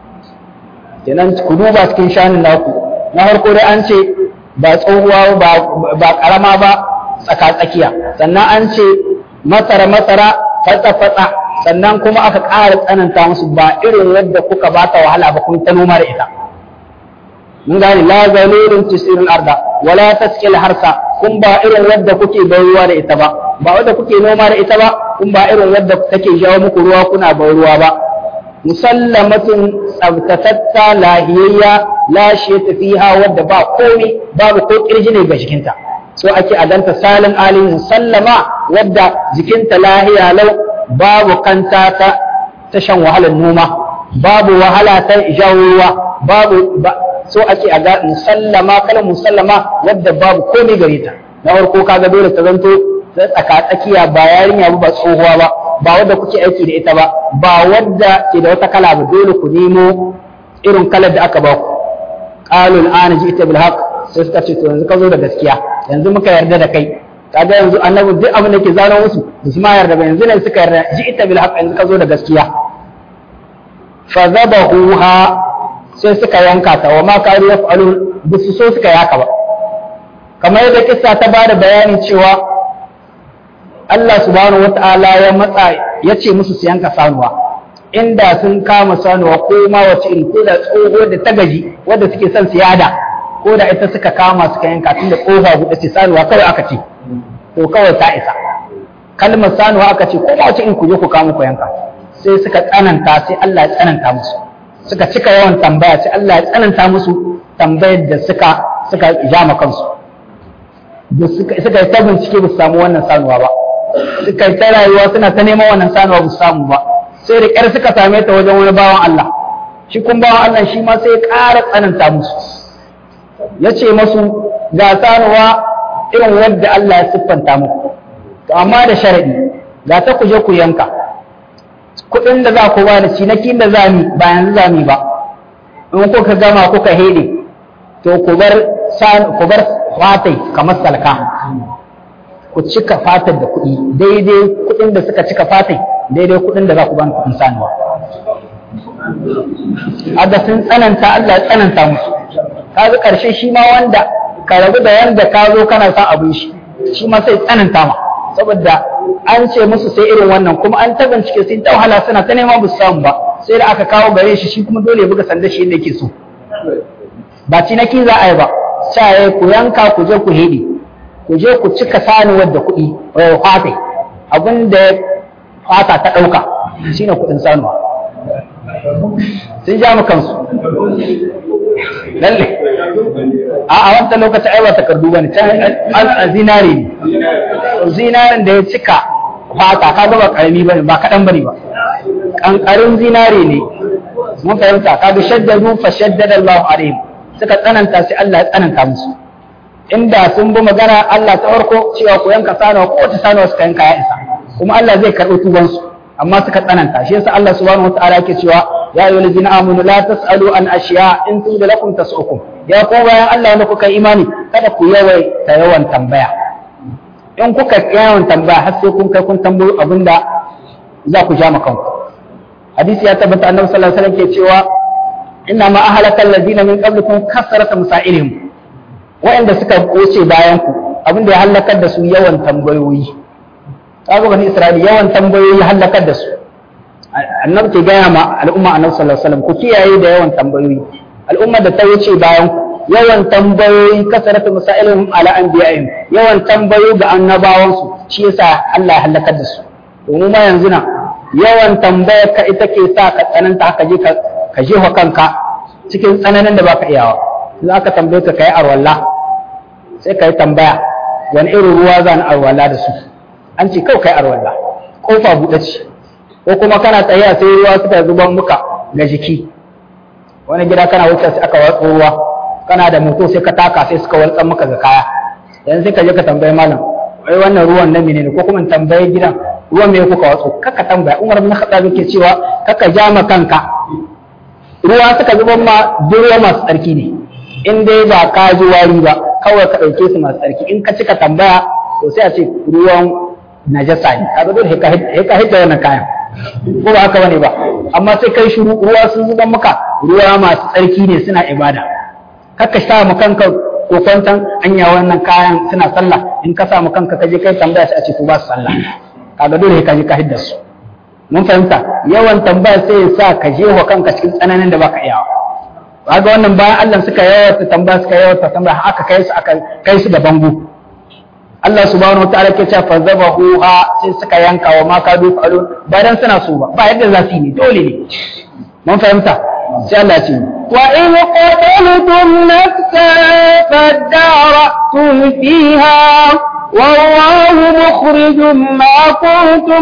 kenan ku duba cikin shanin naku na farko dai an ce ba tsohuwa ba ba karama ba tsaka tsakiya sannan an ce masara masara fatsa fatsa sannan kuma aka ƙara tsananta musu ba irin yadda kuka ba ta wahala ba kun ta noma da ita mun gane la zalulun tusiru al-arda wala taskil harsa kun ba irin wadda kuke bai ruwa da ita ba ba wadda kuke noma da ita ba kun ba irin wadda take jawo muku ruwa kuna bai ruwa ba musallamatun tsabtatatta lahiyayya la shiyata fiha wadda ba komai babu ko kirji ne ga jikinta so ake adanta salin alin sallama wadda jikinta lahiya lau babu kanta ta ta shan wahalar noma babu wahala ta jawo ruwa babu so ake a ga musallama kala musallama wadda babu komai gare ta na farko kaga dole ta zanto tsaka tsakiya ba yarinya ba ba tsohuwa ba ba wadda kuke aiki da ita ba ba wadda ke da wata kala ba dole ku nemo irin kalar da aka ba ku qalu al'ana ji'ta bil haqq sai suka ce to yanzu ka zo da gaskiya yanzu muka yarda da kai kaga yanzu annabi duk abin da ke zano musu ba su ma yarda ba yanzu ne suka yarda ji ita bil haqq yanzu ka zo da gaskiya fa zabahuha sai suka yanka ta wa ma kanu yaf'alun ba su so suka yaka ba kamar yadda kissa ta bada bayani cewa Allah subhanahu wata'ala ya matsa ya ce musu su yanka sanuwa inda sun kama sanuwa ko ma wace iri ko da tsoho da ta gaji wadda suke son su yada ko da ita suka kama suka yanka tun da kofa buɗe ce sanuwa kawai aka ce to kawai ta isa kalmar sanuwa aka ce ko ma wace iri ku je ku kama ku yanka sai suka tsananta sai Allah ya tsananta musu suka cika yawan tambaya sai Allah ya tsananta musu tambayar da suka suka jama kansu da suka yi ta bincike ba su samu wannan sanuwa ba suka yi ta rayuwa suna ta neman wannan sanuwa ba su samu ba sai da ƙyar suka same ta wajen wani bawan Allah shi kun bawan Allah shi ma sai ya ƙara tsananta musu ya ce masu ga sanuwa irin wadda Allah ya siffanta muku to amma da sharaɗi ga ta ku je ku yanka kuɗin da za ku ba da cinakin da za mu ba yanzu za mu ba in kuka gama kuka hede to ku bar ku bar fatai kamar salka ku cika fatar da kuɗi daidai kuɗin da suka cika fatai daidai kuɗin da za ku bani kuɗin sanuwa aga sun tsananta Allah ya tsananta musu kaga ƙarshe shi ma wanda ka rabu da wanda ka zo kana son abin shi shi ma sai tsananta ma saboda an ce musu sai irin wannan kuma an ta bincike sai ta wahala suna ta nema ba su samu ba sai da aka kawo gare shi shi kuma dole ya buga sanda shi yadda yake so ba cinaki za a yi ba sai ku yanka ku je ku hede ku je ku cika sanuwar da kuɗi fatai abin da fata ta ɗauka shine kuɗin sanuwa sun ja mu kansu lalle a a wancan lokacin ai ba takardu bane can a zinare ne zinaren da ya cika fata ka ba karami bane ba kaɗan bane ba kankarin zinare ne mun fahimta ka ga shaddadu fa shaddada Allahu alaihim suka tsananta sai Allah ya tsananta musu inda sun bi magana Allah ta farko cewa ku yanka sanawa ko wata sanawa suka yanka ya isa kuma Allah zai karɓi tubansu amma suka tsananta shi yasa Allah subhanahu wataala yake cewa ya ayyuhal ladina amanu la tasalu an ashiya in tuda lakum tasukum ya ko bayan Allah wanda kuka imani kada ku yawai ta yawan tambaya in kuka yawan tambaya har sai kun kai kun tambayo abinda za ku ja kanku hadisi ya tabbata annabi sallallahu alaihi wasallam ke cewa inna ma ahlaka alladina min qablikum kasrata masailihim wa'anda suka wuce bayan ku abinda ya halakar da su yawan tambayoyi kaga bani isra'ila yawan tambayoyi halakar da su annabi ke gaya ma al'umma annabi sallallahu alaihi wasallam ku kiyaye da yawan tambayoyi al'umma da ta wuce bayan ku yawan tambayoyi kasaratu masailihim ala anbiya'ihim yawan tambayoyi ga annabawan su shi yasa Allah ya halakar da su domin ma yanzu na yawan tambayar ka ita ke sa ka tsananta haka je ka ka jefa kanka cikin tsananin da baka iyawa za ka tambaye ka kai arwalla sai ka yi tambaya wani irin ruwa za ni arwalla da su an ce kawai kai arwalla kofa buɗe ce ko kuma kana tsaye sai ruwa suka zuban muka ga jiki wani gida kana wuce sai aka watsa ruwa kana da moto sai ka taka sai suka waltsan maka ga kaya yanzu sai ka je ka tambayi malam wai wannan ruwan na menene ko kuma tambaye gidan ruwan me kuka watsu kaka tambaya Umar bin Khattab yake cewa kaka ja ma kanka ruwa suka zuban ma duk ruwa masu tsarki ne in dai ba ka ji wari ba kawai ka ɗauke su masu tsarki in ka cika tambaya to sai a ce ruwan najasa ne kaga dole ka hidda wannan kayan ko ba haka bane ba amma sai kai shiru ruwa sun zuba maka ruwa masu tsarki ne suna ibada kaka sa mu kanka kokwantan anya wannan kayan suna sallah in ka sa mu kanka ka je kai tambaya sai a ce ko ba su sallah kaga dole ka je ka hidda su mun fahimta yawan tambaya sai ya sa ka je wa kanka cikin tsananin da baka iyawa kaga wannan bayan Allah suka yawata tambaya suka yawata tambaya aka kai su aka kai su da bango Allah subhanahu wa ta'ala ke cewa fazabahu ha sai suka yanka wa ma kadu falun ba dan suna so ba ba yadda za su yi ne dole ne mun fahimta sai Allah ce wa in qataltum nafsan fadara'tum fiha والله مخرج ما كنتم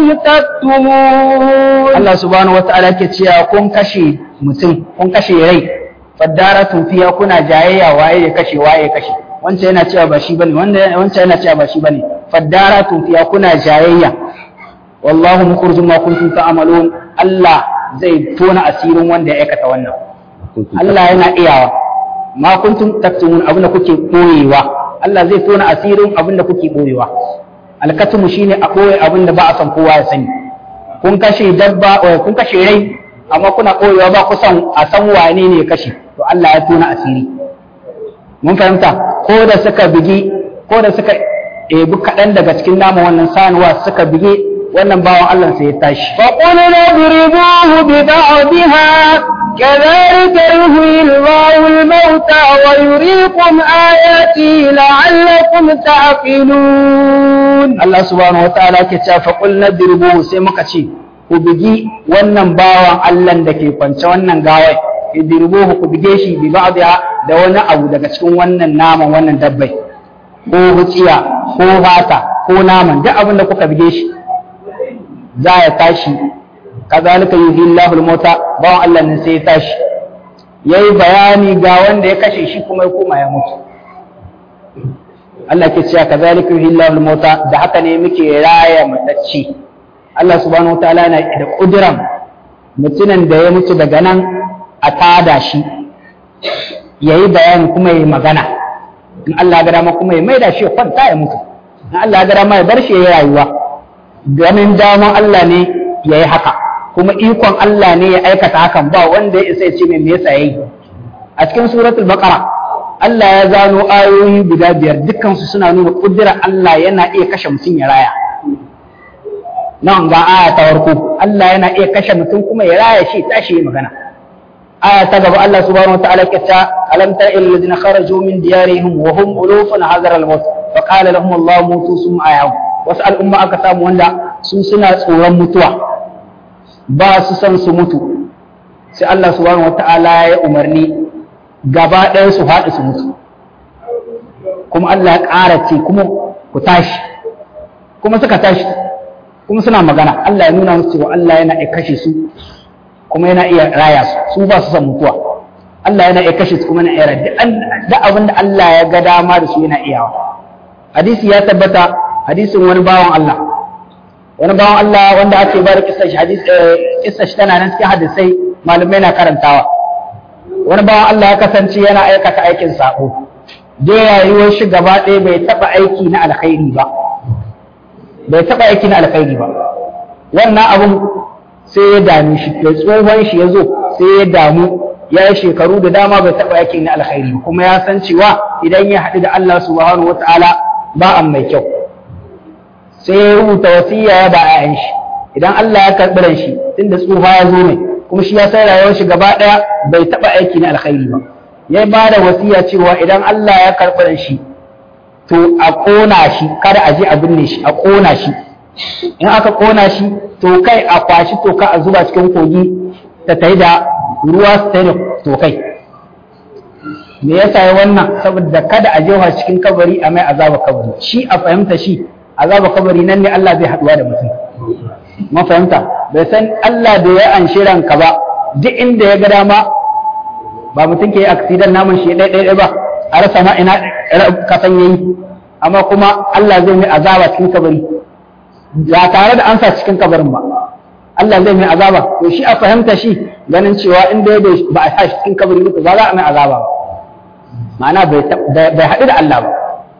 تكتمون Allah subhanahu wa ta'ala ke cewa kun kashe mutum kun kashe rai fadaratun fiya kuna jayayya waye ya kashe waye ya kashe wancan yana cewa ba shi bane wancan yana cewa ba shi bane fadaratun fiya kuna jayayya wallahu mukhrijum ma kuntum ta'malun Allah zai tona asirin wanda ya aikata wannan Allah yana iyawa ma kuntum taktumun abin da kuke koyewa Allah zai tona asirin abin da kuke boyewa alkatumu shine a boye abin da ba a san kowa ya sani kun kashe dabba kun kashe rai amma kuna boyewa ba kusan a san wane ne ya kashe to Allah ya tona asiri mun fahimta ko da suka bigi ko da suka ebi kaɗan daga cikin naman wannan sanuwa suka bige wannan bawan Allah sai ya tashi فقلنا اضربوه ببعضها كذلك يحيي الله الموتى ويريكم آياته لعلكم تعقلون Allah subhanahu wa ta'ala ke cewa fa qul nadribu sai muka ce ku bigi wannan bawan Allah da ke kwance wannan gawai idribuhu ku bige shi bi ba'dha da wani abu daga cikin wannan naman wannan dabbai ko huciya ko fata ko naman duk abin da kuka bige shi za ya tashi kazalika yuhyi Allahu al-mauta bawan Allah ne sai ya tashi yayi bayani ga wanda ya kashe shi kuma ya koma ya mutu Allah ke cewa kazalika yuhyi Allahu al-mauta da haka ne muke raya matacci Allah subhanahu wataala yana da kudiran mutumin da ya mutu daga nan a tada shi yayi bayani kuma yayi magana in Allah ya ga dama kuma ya maida shi ya kwanta ya mutu in Allah ya ga dama ya bar shi ya yi rayuwa ganin daman Allah ne ya yi haka kuma ikon Allah ne ya aikata hakan ba wanda ya isa ya ce mai me yasa yayi a cikin suratul baqara Allah ya zano ayoyi guda biyar dukkan su suna nuna kudura Allah yana iya kashe mutum ya raya nan ga aya ta farko Allah yana iya kashe mutum kuma ya raya shi tashi ya magana aya ta gaba Allah subhanahu wa ta'ala ke ta alam tara ilal ladina kharaju min diyarihim wa hum ulufun hazara al-maut fa qala lahum Allah mutu summa ayahum wasu al'umma aka samu wanda su suna tsoron mutuwa ba su san su mutu sai Allah subhanahu wata'ala ya umarni gaba ɗaya su faɗi su mutu kuma Allah ya ƙara ce kuma ku tashi kuma suka tashi kuma suna magana Allah ya nuna musu cewa Allah yana iya kashe su kuma yana iya raya su su ba su san mutuwa Allah yana iya kashe su kuma yana iya raya duk abin da Allah ya ga dama da su yana iyawa hadisi ya tabbata hadisin wani bawan Allah wani bawan Allah wanda ake bada kissar shi hadis kissar shi tana nan cikin hadisai malamai na karantawa wani bawan Allah ya kasance yana aikata aikin sako da rayuwar shi gaba ɗaya bai taɓa aiki na alkhairi ba bai taɓa aiki na alkhairi ba wannan abun sai ya dame shi da tsohon shi ya zo sai ya damu ya yi shekaru da dama bai taɓa aiki na alkhairi kuma ya san cewa idan ya haɗu da Allah subhanahu wataala ba an mai kyau sai ya rubuta wasiya ya ba ayan shi idan Allah ya karɓi ran shi tunda tsufa ya zo mai kuma shi ya san rayuwar shi gaba ɗaya bai taɓa aiki na alkhairi ba ya ba da wasiya cewa idan Allah ya karɓi ran shi to a ƙona shi kada a je a binne shi a ƙona shi in aka ƙona shi to kai a kwashi toka a zuba cikin kogi ta tayi da ruwa su tayi da tokai me yasa ya wannan saboda kada a jefa cikin kabari a mai azaba kabari shi a fahimta shi azaba kabari nan ne Allah zai haduwa da mutum mun fahimta bai san Allah da ya anshi ranka ba duk inda ya ga dama ba mutum ke accident namun shi ɗaya ɗaya ba a rasa ma ina kasan yayi amma kuma Allah zai mai azaba cikin kabari ba tare da an sa cikin kabarin ba Allah zai mai azaba to shi a fahimta shi ganin cewa inda ba a sa cikin kabari ba za a mai azaba ba ma'ana bai haɗu da Allah ba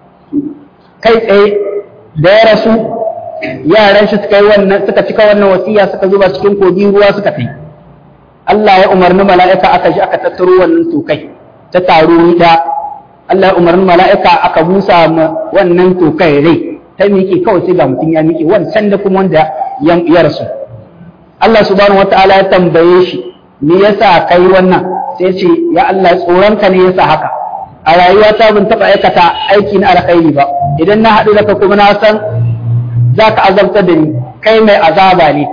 kai tsaye da ya rasu yaran shi suka yi wannan suka cika wannan wasiya suka zuba cikin kogi ruwa suka kai Allah ya umarni mala'ika aka ji aka tattaro wannan tokai ta taro da Allah ya umarni mala'ika aka busa wannan tokai rai ta miƙe kawai sai ga mutum ya miƙe wancan da kuma wanda ya rasu Allah subhanahu wataala ya tambaye shi me yasa kai wannan sai ce ya Allah tsoronka ne yasa haka a rayuwa ta ban taɓa aikata aiki na alkhairi ba idan na haɗu da ka kuma na san za ka azabtar da ni kai mai azaba ne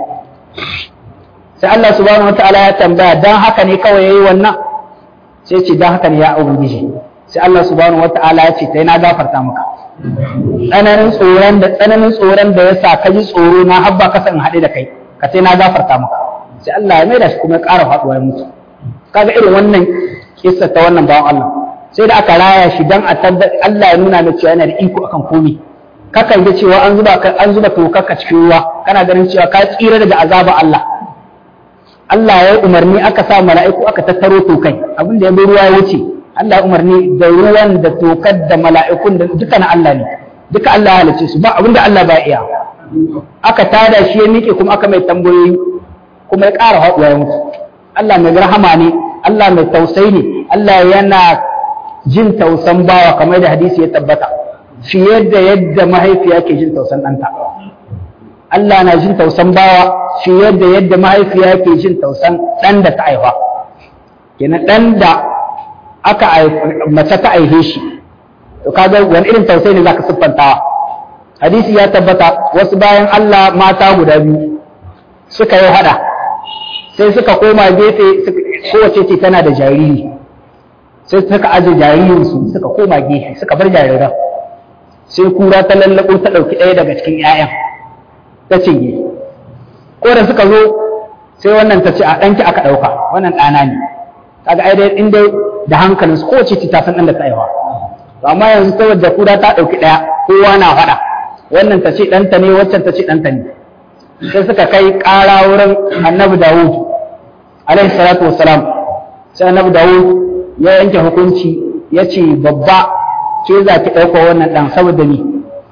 sai Allah subhanahu wataala ya tambaya dan haka ne kawai yayi wannan sai ce dan haka ne ya ubangiji sai Allah subhanahu wataala ya ce sai na gafarta maka tsananin tsoron da tsananin tsoron da yasa ka ji tsoro na habba ka san haɗe da kai ka sai na gafarta maka sai Allah ya maida shi kuma ya ƙara faɗuwa ya mutu kaga irin wannan kissa ta wannan bawan Allah sai da aka raya shi dan a tabbatar Allah ya nuna mai cewa yana da iko akan komai kakan ga cewa an zuba an zuba tokarka cikin ruwa kana ganin cewa ka tsira daga azaba Allah Allah ya umarni aka sa mala'iku aka tattaro tokai abin da ya bi ruwa ya wuce Allah umarni da ruwan da tokar da mala'ikun da duka na Allah ne duka Allah ya halice su ba abinda Allah ba iya aka tada shi ya miƙe kuma aka mai tambayoyi kuma ya ƙara haɗuwa ya mutu Allah mai rahama ne Allah mai tausayi ne Allah yana jin tausan bawa kamar da hadisi ya tabbata fiye da yadda mahaifiya ke jin tausan ɗanta Allah na jin tausan bawa fiye da yadda mahaifiya ke jin tausan ɗan da ta haifa kenan ɗan da aka mace ta aihe shi to kaga wani irin tausayi ne zaka siffantawa hadisi ya tabbata wasu bayan Allah mata guda biyu suka yi hada sai suka koma gefe kowace ce tana da jariri sai suka aje jaririnsu suka koma gefe suka bar jariran sai kura ta lallabo ta ɗauki ɗaya daga cikin 'ya'yan ta cinye ko da suka zo sai wannan ta ce a ɗanki aka ɗauka wannan ɗana ne kaga ai dai in dai da hankalin su kowace ce ta san ɗan da ta aiwa to amma yanzu saboda kura ta ɗauki ɗaya kowa na faɗa wannan ta ce ɗanta ne waccan ta ce ɗanta ne sai suka kai ƙara wurin annabi dawud alaihi salatu wassalam sai annabi dawud ya yanke hukunci ya ce babba ke za ki ɗauka wannan ɗan saboda ni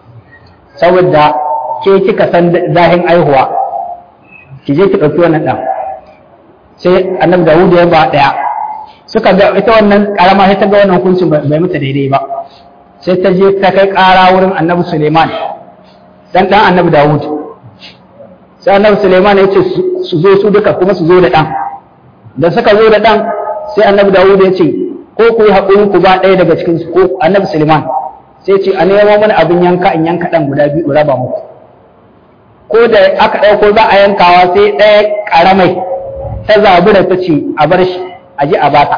saboda ke kika san zahin aihuwa ki je ki ɗauki wannan ɗan sai annabi dawud ya ba ɗaya suka ga ita wannan ƙarama sai ta ga wannan hukuncin bai mata daidai ba sai ta je ta kai ƙara wurin annabi suleiman dan ɗan annabi dawud sai annabi suleiman ya ce su zo su duka kuma su zo da ɗan da suka zo da ɗan sai annabi dawud ya ce ko ku yi haƙuri ku ba ɗaya daga cikin su ko annabi suleiman sai ce a nemo mana abin yanka in yanka ɗan guda biyu raba muku ko da aka ɗauko za a yankawa sai ɗaya ƙaramai ta zabura ta ce a bar shi a ji a bata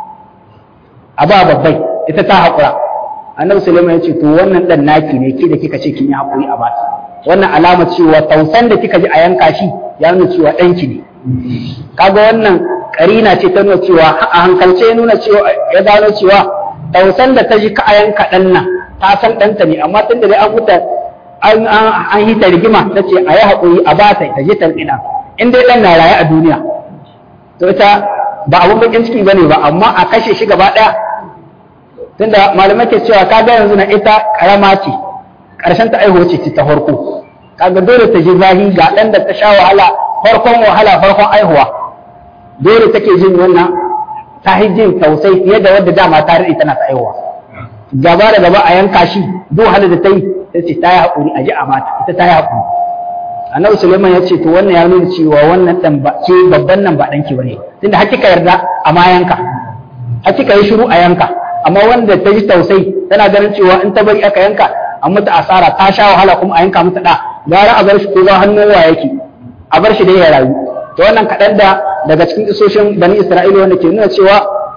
a ba babbai ita ta haƙura annabi suleiman ya ce to wannan ɗan naki ne ke da kika ce kin yi haƙuri a bata wannan alama cewa tausan da kika ji a yanka shi ya nuna cewa ɗanki ne kaga wannan karina ce ta nuna cewa a hankalce ya nuna cewa ya gano cewa tausan da ta ji ka a yanka ɗan nan ta san ɗanta ne amma tun da dai an huta an yi ta rigima ta ce a yi haƙuri a ba ta ta je ta ɗina in dai ɗan na raye a duniya to ita ba abun bakin ciki bane ba amma a kashe shi gaba ɗaya tunda malamai ke cewa kaga yanzu na ita karama ce ƙarshen ta aihuwa ce ta farko kaga dole ta ji zahi ga ɗan da ta sha wahala farkon wahala farkon aihuwa dole take jin wannan ta jin tausai fiye da wadda dama ta rade tana ta aihuwa gaba da gaba a yanka shi duk wahala da ta yi ta ce ta yi haƙuri a ji a mata ita ta yi haƙuri annabi suleiman ya ce to wannan ya nuna cewa wannan ɗan ba ke babban nan ba ɗanki ba ne tunda hakika yarda a ma yanka hakika yi shiru a yanka amma wanda ta ji tausai tana ganin cewa in ta bari aka yanka an mata asara ta sha wahala kuma a yanka mata ɗa gara a bar shi ko ba hannun wa yake a bar shi dai ya rayu to wannan kaɗan da daga cikin isoshin bani isra'ila wanda ke nuna cewa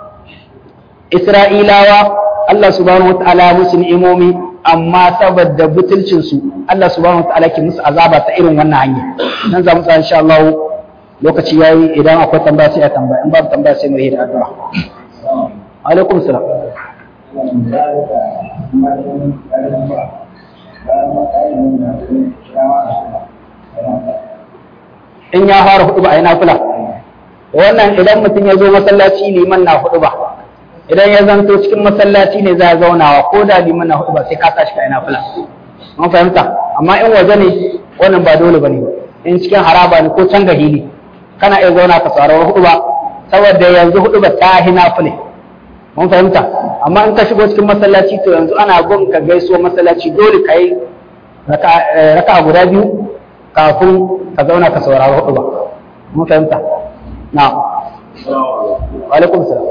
isra'ilawa Allah subhanahu wataala musu ni'imomi amma saboda butulcin su Allah subhanahu wataala ke musu azaba ta irin wannan hanya nan za mu tsaya insha Allah lokaci yayi idan akwai tambaya sai a tambaya in babu tambaya sai mu yi da addu'a alaikum salam in ya fara hudu ba a yi nafila wannan idan mutum ya zo masallaci liman na hudu ba idan ya zanto cikin masallaci ne za a zaunawa ko da liman na hudu ba sai ka tashi ka yi nafila mun fahimta amma in waje ne wannan ba dole ba ne in cikin haraba ne ko can gahili kana iya zauna ka saurari hudu ba saboda yanzu hudu ba ta hi nafile mun fahimta amma in ka shigo cikin masallaci to yanzu ana gun ka gaisuwa masallaci dole ka yi raka guda biyu kafin ka zauna ka saurari hudu ba mun fahimta na wa alaikum salam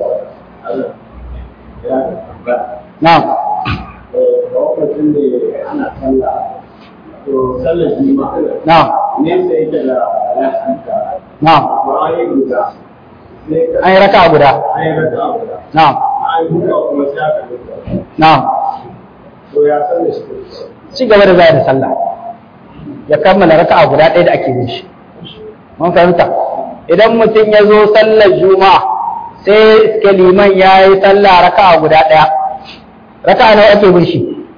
na lokacin da ana sallah to sallar juma'a na ne sai yake da lahanta na ba a yi guda sai ka an yi raka guda an yi raka guda na an yi guda kuma sai aka guda na to ya sallar shi ci gaba da zai da sallah ya kammala raka'a guda ɗaya da ake yin shi mun fahimta idan mutum ya zo sallar juma'a sai iske liman ya yi sallah raka'a guda ɗaya raka'a nawa ake bin shi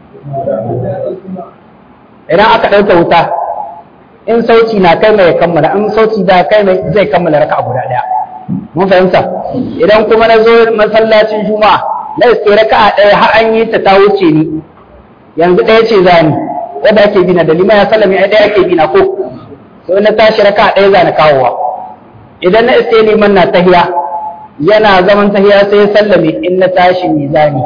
idan aka ɗauka wuta in sauci na kai mai kammala in sauci da kai mai zai kammala raka'a guda ɗaya mun fahimta idan kuma na zo masallacin juma'a na iske raka'a ɗaya har an yi ta ta wuce ni yanzu ɗaya ce zani wanda ake bina da lima ya sallame ai ɗaya ake bina ko to na tashi raka'a ɗaya zani kawowa idan na iske liman na tahiya yana zaman tahiya sai ya sallame in na tashi mizani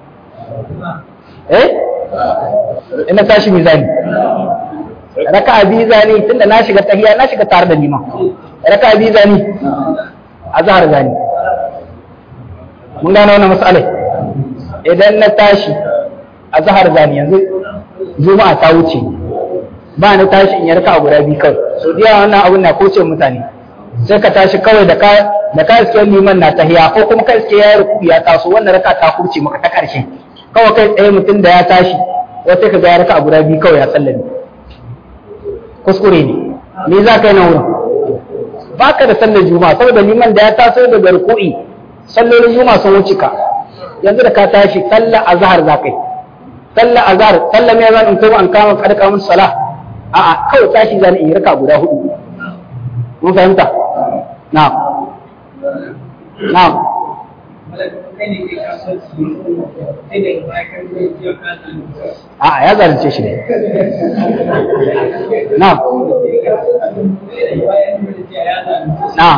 eh in na tashi mizani raka'a biyu zani tunda na shiga tahiya na shiga tare da liman raka'a biyu zani azhar zani mun gane wannan mas'alai idan na tashi azhar zani yanzu juma'a ta wuce ba na tashi in yarka a guda biyu kawai so diya wannan abun na koce mutane sai ka tashi kawai da ka da ka iske liman na tahiya ko kuma ka iske ya ruku ya taso wannan raka ta kurce maka ta karshe kawai kai tsaye mutum da ya tashi wata ka ga ya raka a guda biyu kawai ya sallame kuskure ne me za ka yi nan wurin ba ka da sallar juma'a saboda liman da ya taso daga ruku'i sallolin juma'a sun wuce ka yanzu da ka tashi sallar azhar za ka yi sallar azhar sallar me zan in kuma an kama kadaka mun salah a'a kawai tashi zan yi raka guda hudu mun fahimta na'am na'am a'a ya zalunce shi ne na'am na'am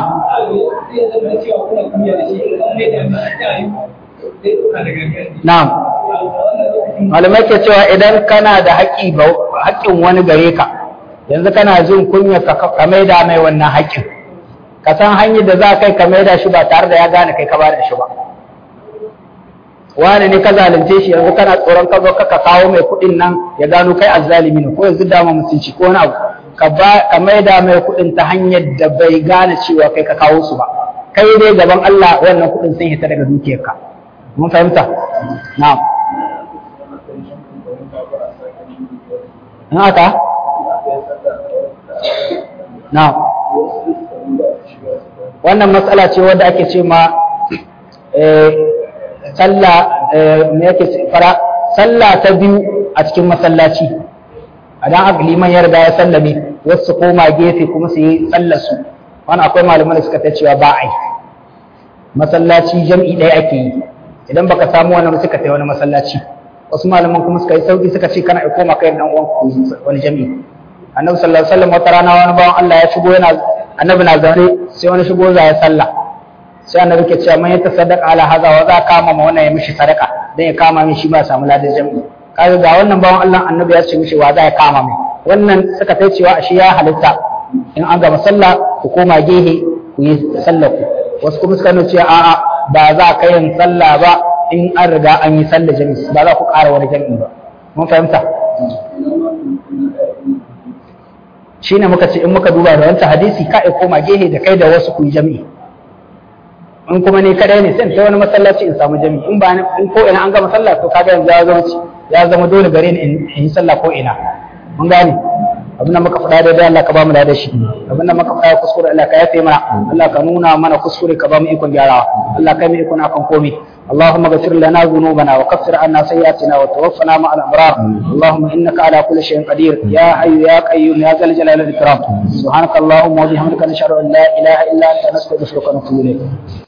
na'am malamai ke cewa idan kana da haƙƙi ba haƙƙin wani gare ka yanzu kana jin kunya ka maida mai wannan haƙƙin ka san hanyar da za kai ka maida shi ba tare da ya gane kai ka ba da shi ba wani ne ka zalunce shi yanzu kana tsoron ka zo ka kawo mai kuɗin nan ya gano kai azzalimi ne ko yanzu dama mutunci ko wani abu ka ba ka maida mai kuɗin ta hanyar da bai gane cewa kai ka kawo su ba kai dai gaban Allah wannan kuɗin sun hita daga dukiyarka mun fahimta na'am in haka na'am wannan matsala ce wadda ake ce ma sallah me yake fara sallah ta biyu a cikin masallaci idan aka liman ya riga ya sallame wasu koma gefe kuma su yi sallar su wani akwai malaman da suka ta cewa ba a yi masallaci jam'i ɗaya ake yi idan baka samu wani suka ta wani masallaci wasu malaman kuma suka yi sauki suka ce kana koma kai dan uwan wani jam'i annabi sallallahu alaihi wasallam wata rana wani bawan Allah ya shigo yana annabi na zaune sai wani shigo za ya sallah sai annabi ke cewa man yata sadaka ala haza wa za kama ma wannan ya mishi sadaka dan ya kama min shi ba samu ladan jami'i kaga ga wannan bawan Allah annabi ya ce mishi wa za ya kama mai wannan suka tai cewa shi ya halitta in an gama sallah ku koma gehe ku yi sallah ku wasu kuma suka nuna cewa a'a ba za ka yin sallah ba in an riga an yi sallah jami'i ba za ku ƙara wani jami'i ba mun fahimta shine muka ce in muka duba da wancan hadisi ka koma gehe da kai da wasu ku yi jami'i in kuma ne kadai ne sai ta wani masallaci in samu jami'i in ba in ko ina an gama sallah to kaga yanzu ya zama ya zama dole gare ni in yi sallah ko ina mun gane abin da muka faɗa daidai Allah ka ba mu da shi abin da muka faɗa kuskure Allah ka yafe mana Allah ka nuna mana kuskure ka ba mu ikon gyarawa Allah ka mu ikon akan komai اللهم اغفر لنا ذنوبنا وكفر عنا سيئاتنا وتوفنا مع الابرار اللهم انك على كل شيء قدير يا حي يا قيوم يا ذا الجلال والاكرام سبحانك اللهم وبحمدك نشهد ان لا اله الا انت نستغفرك ونتوب اليك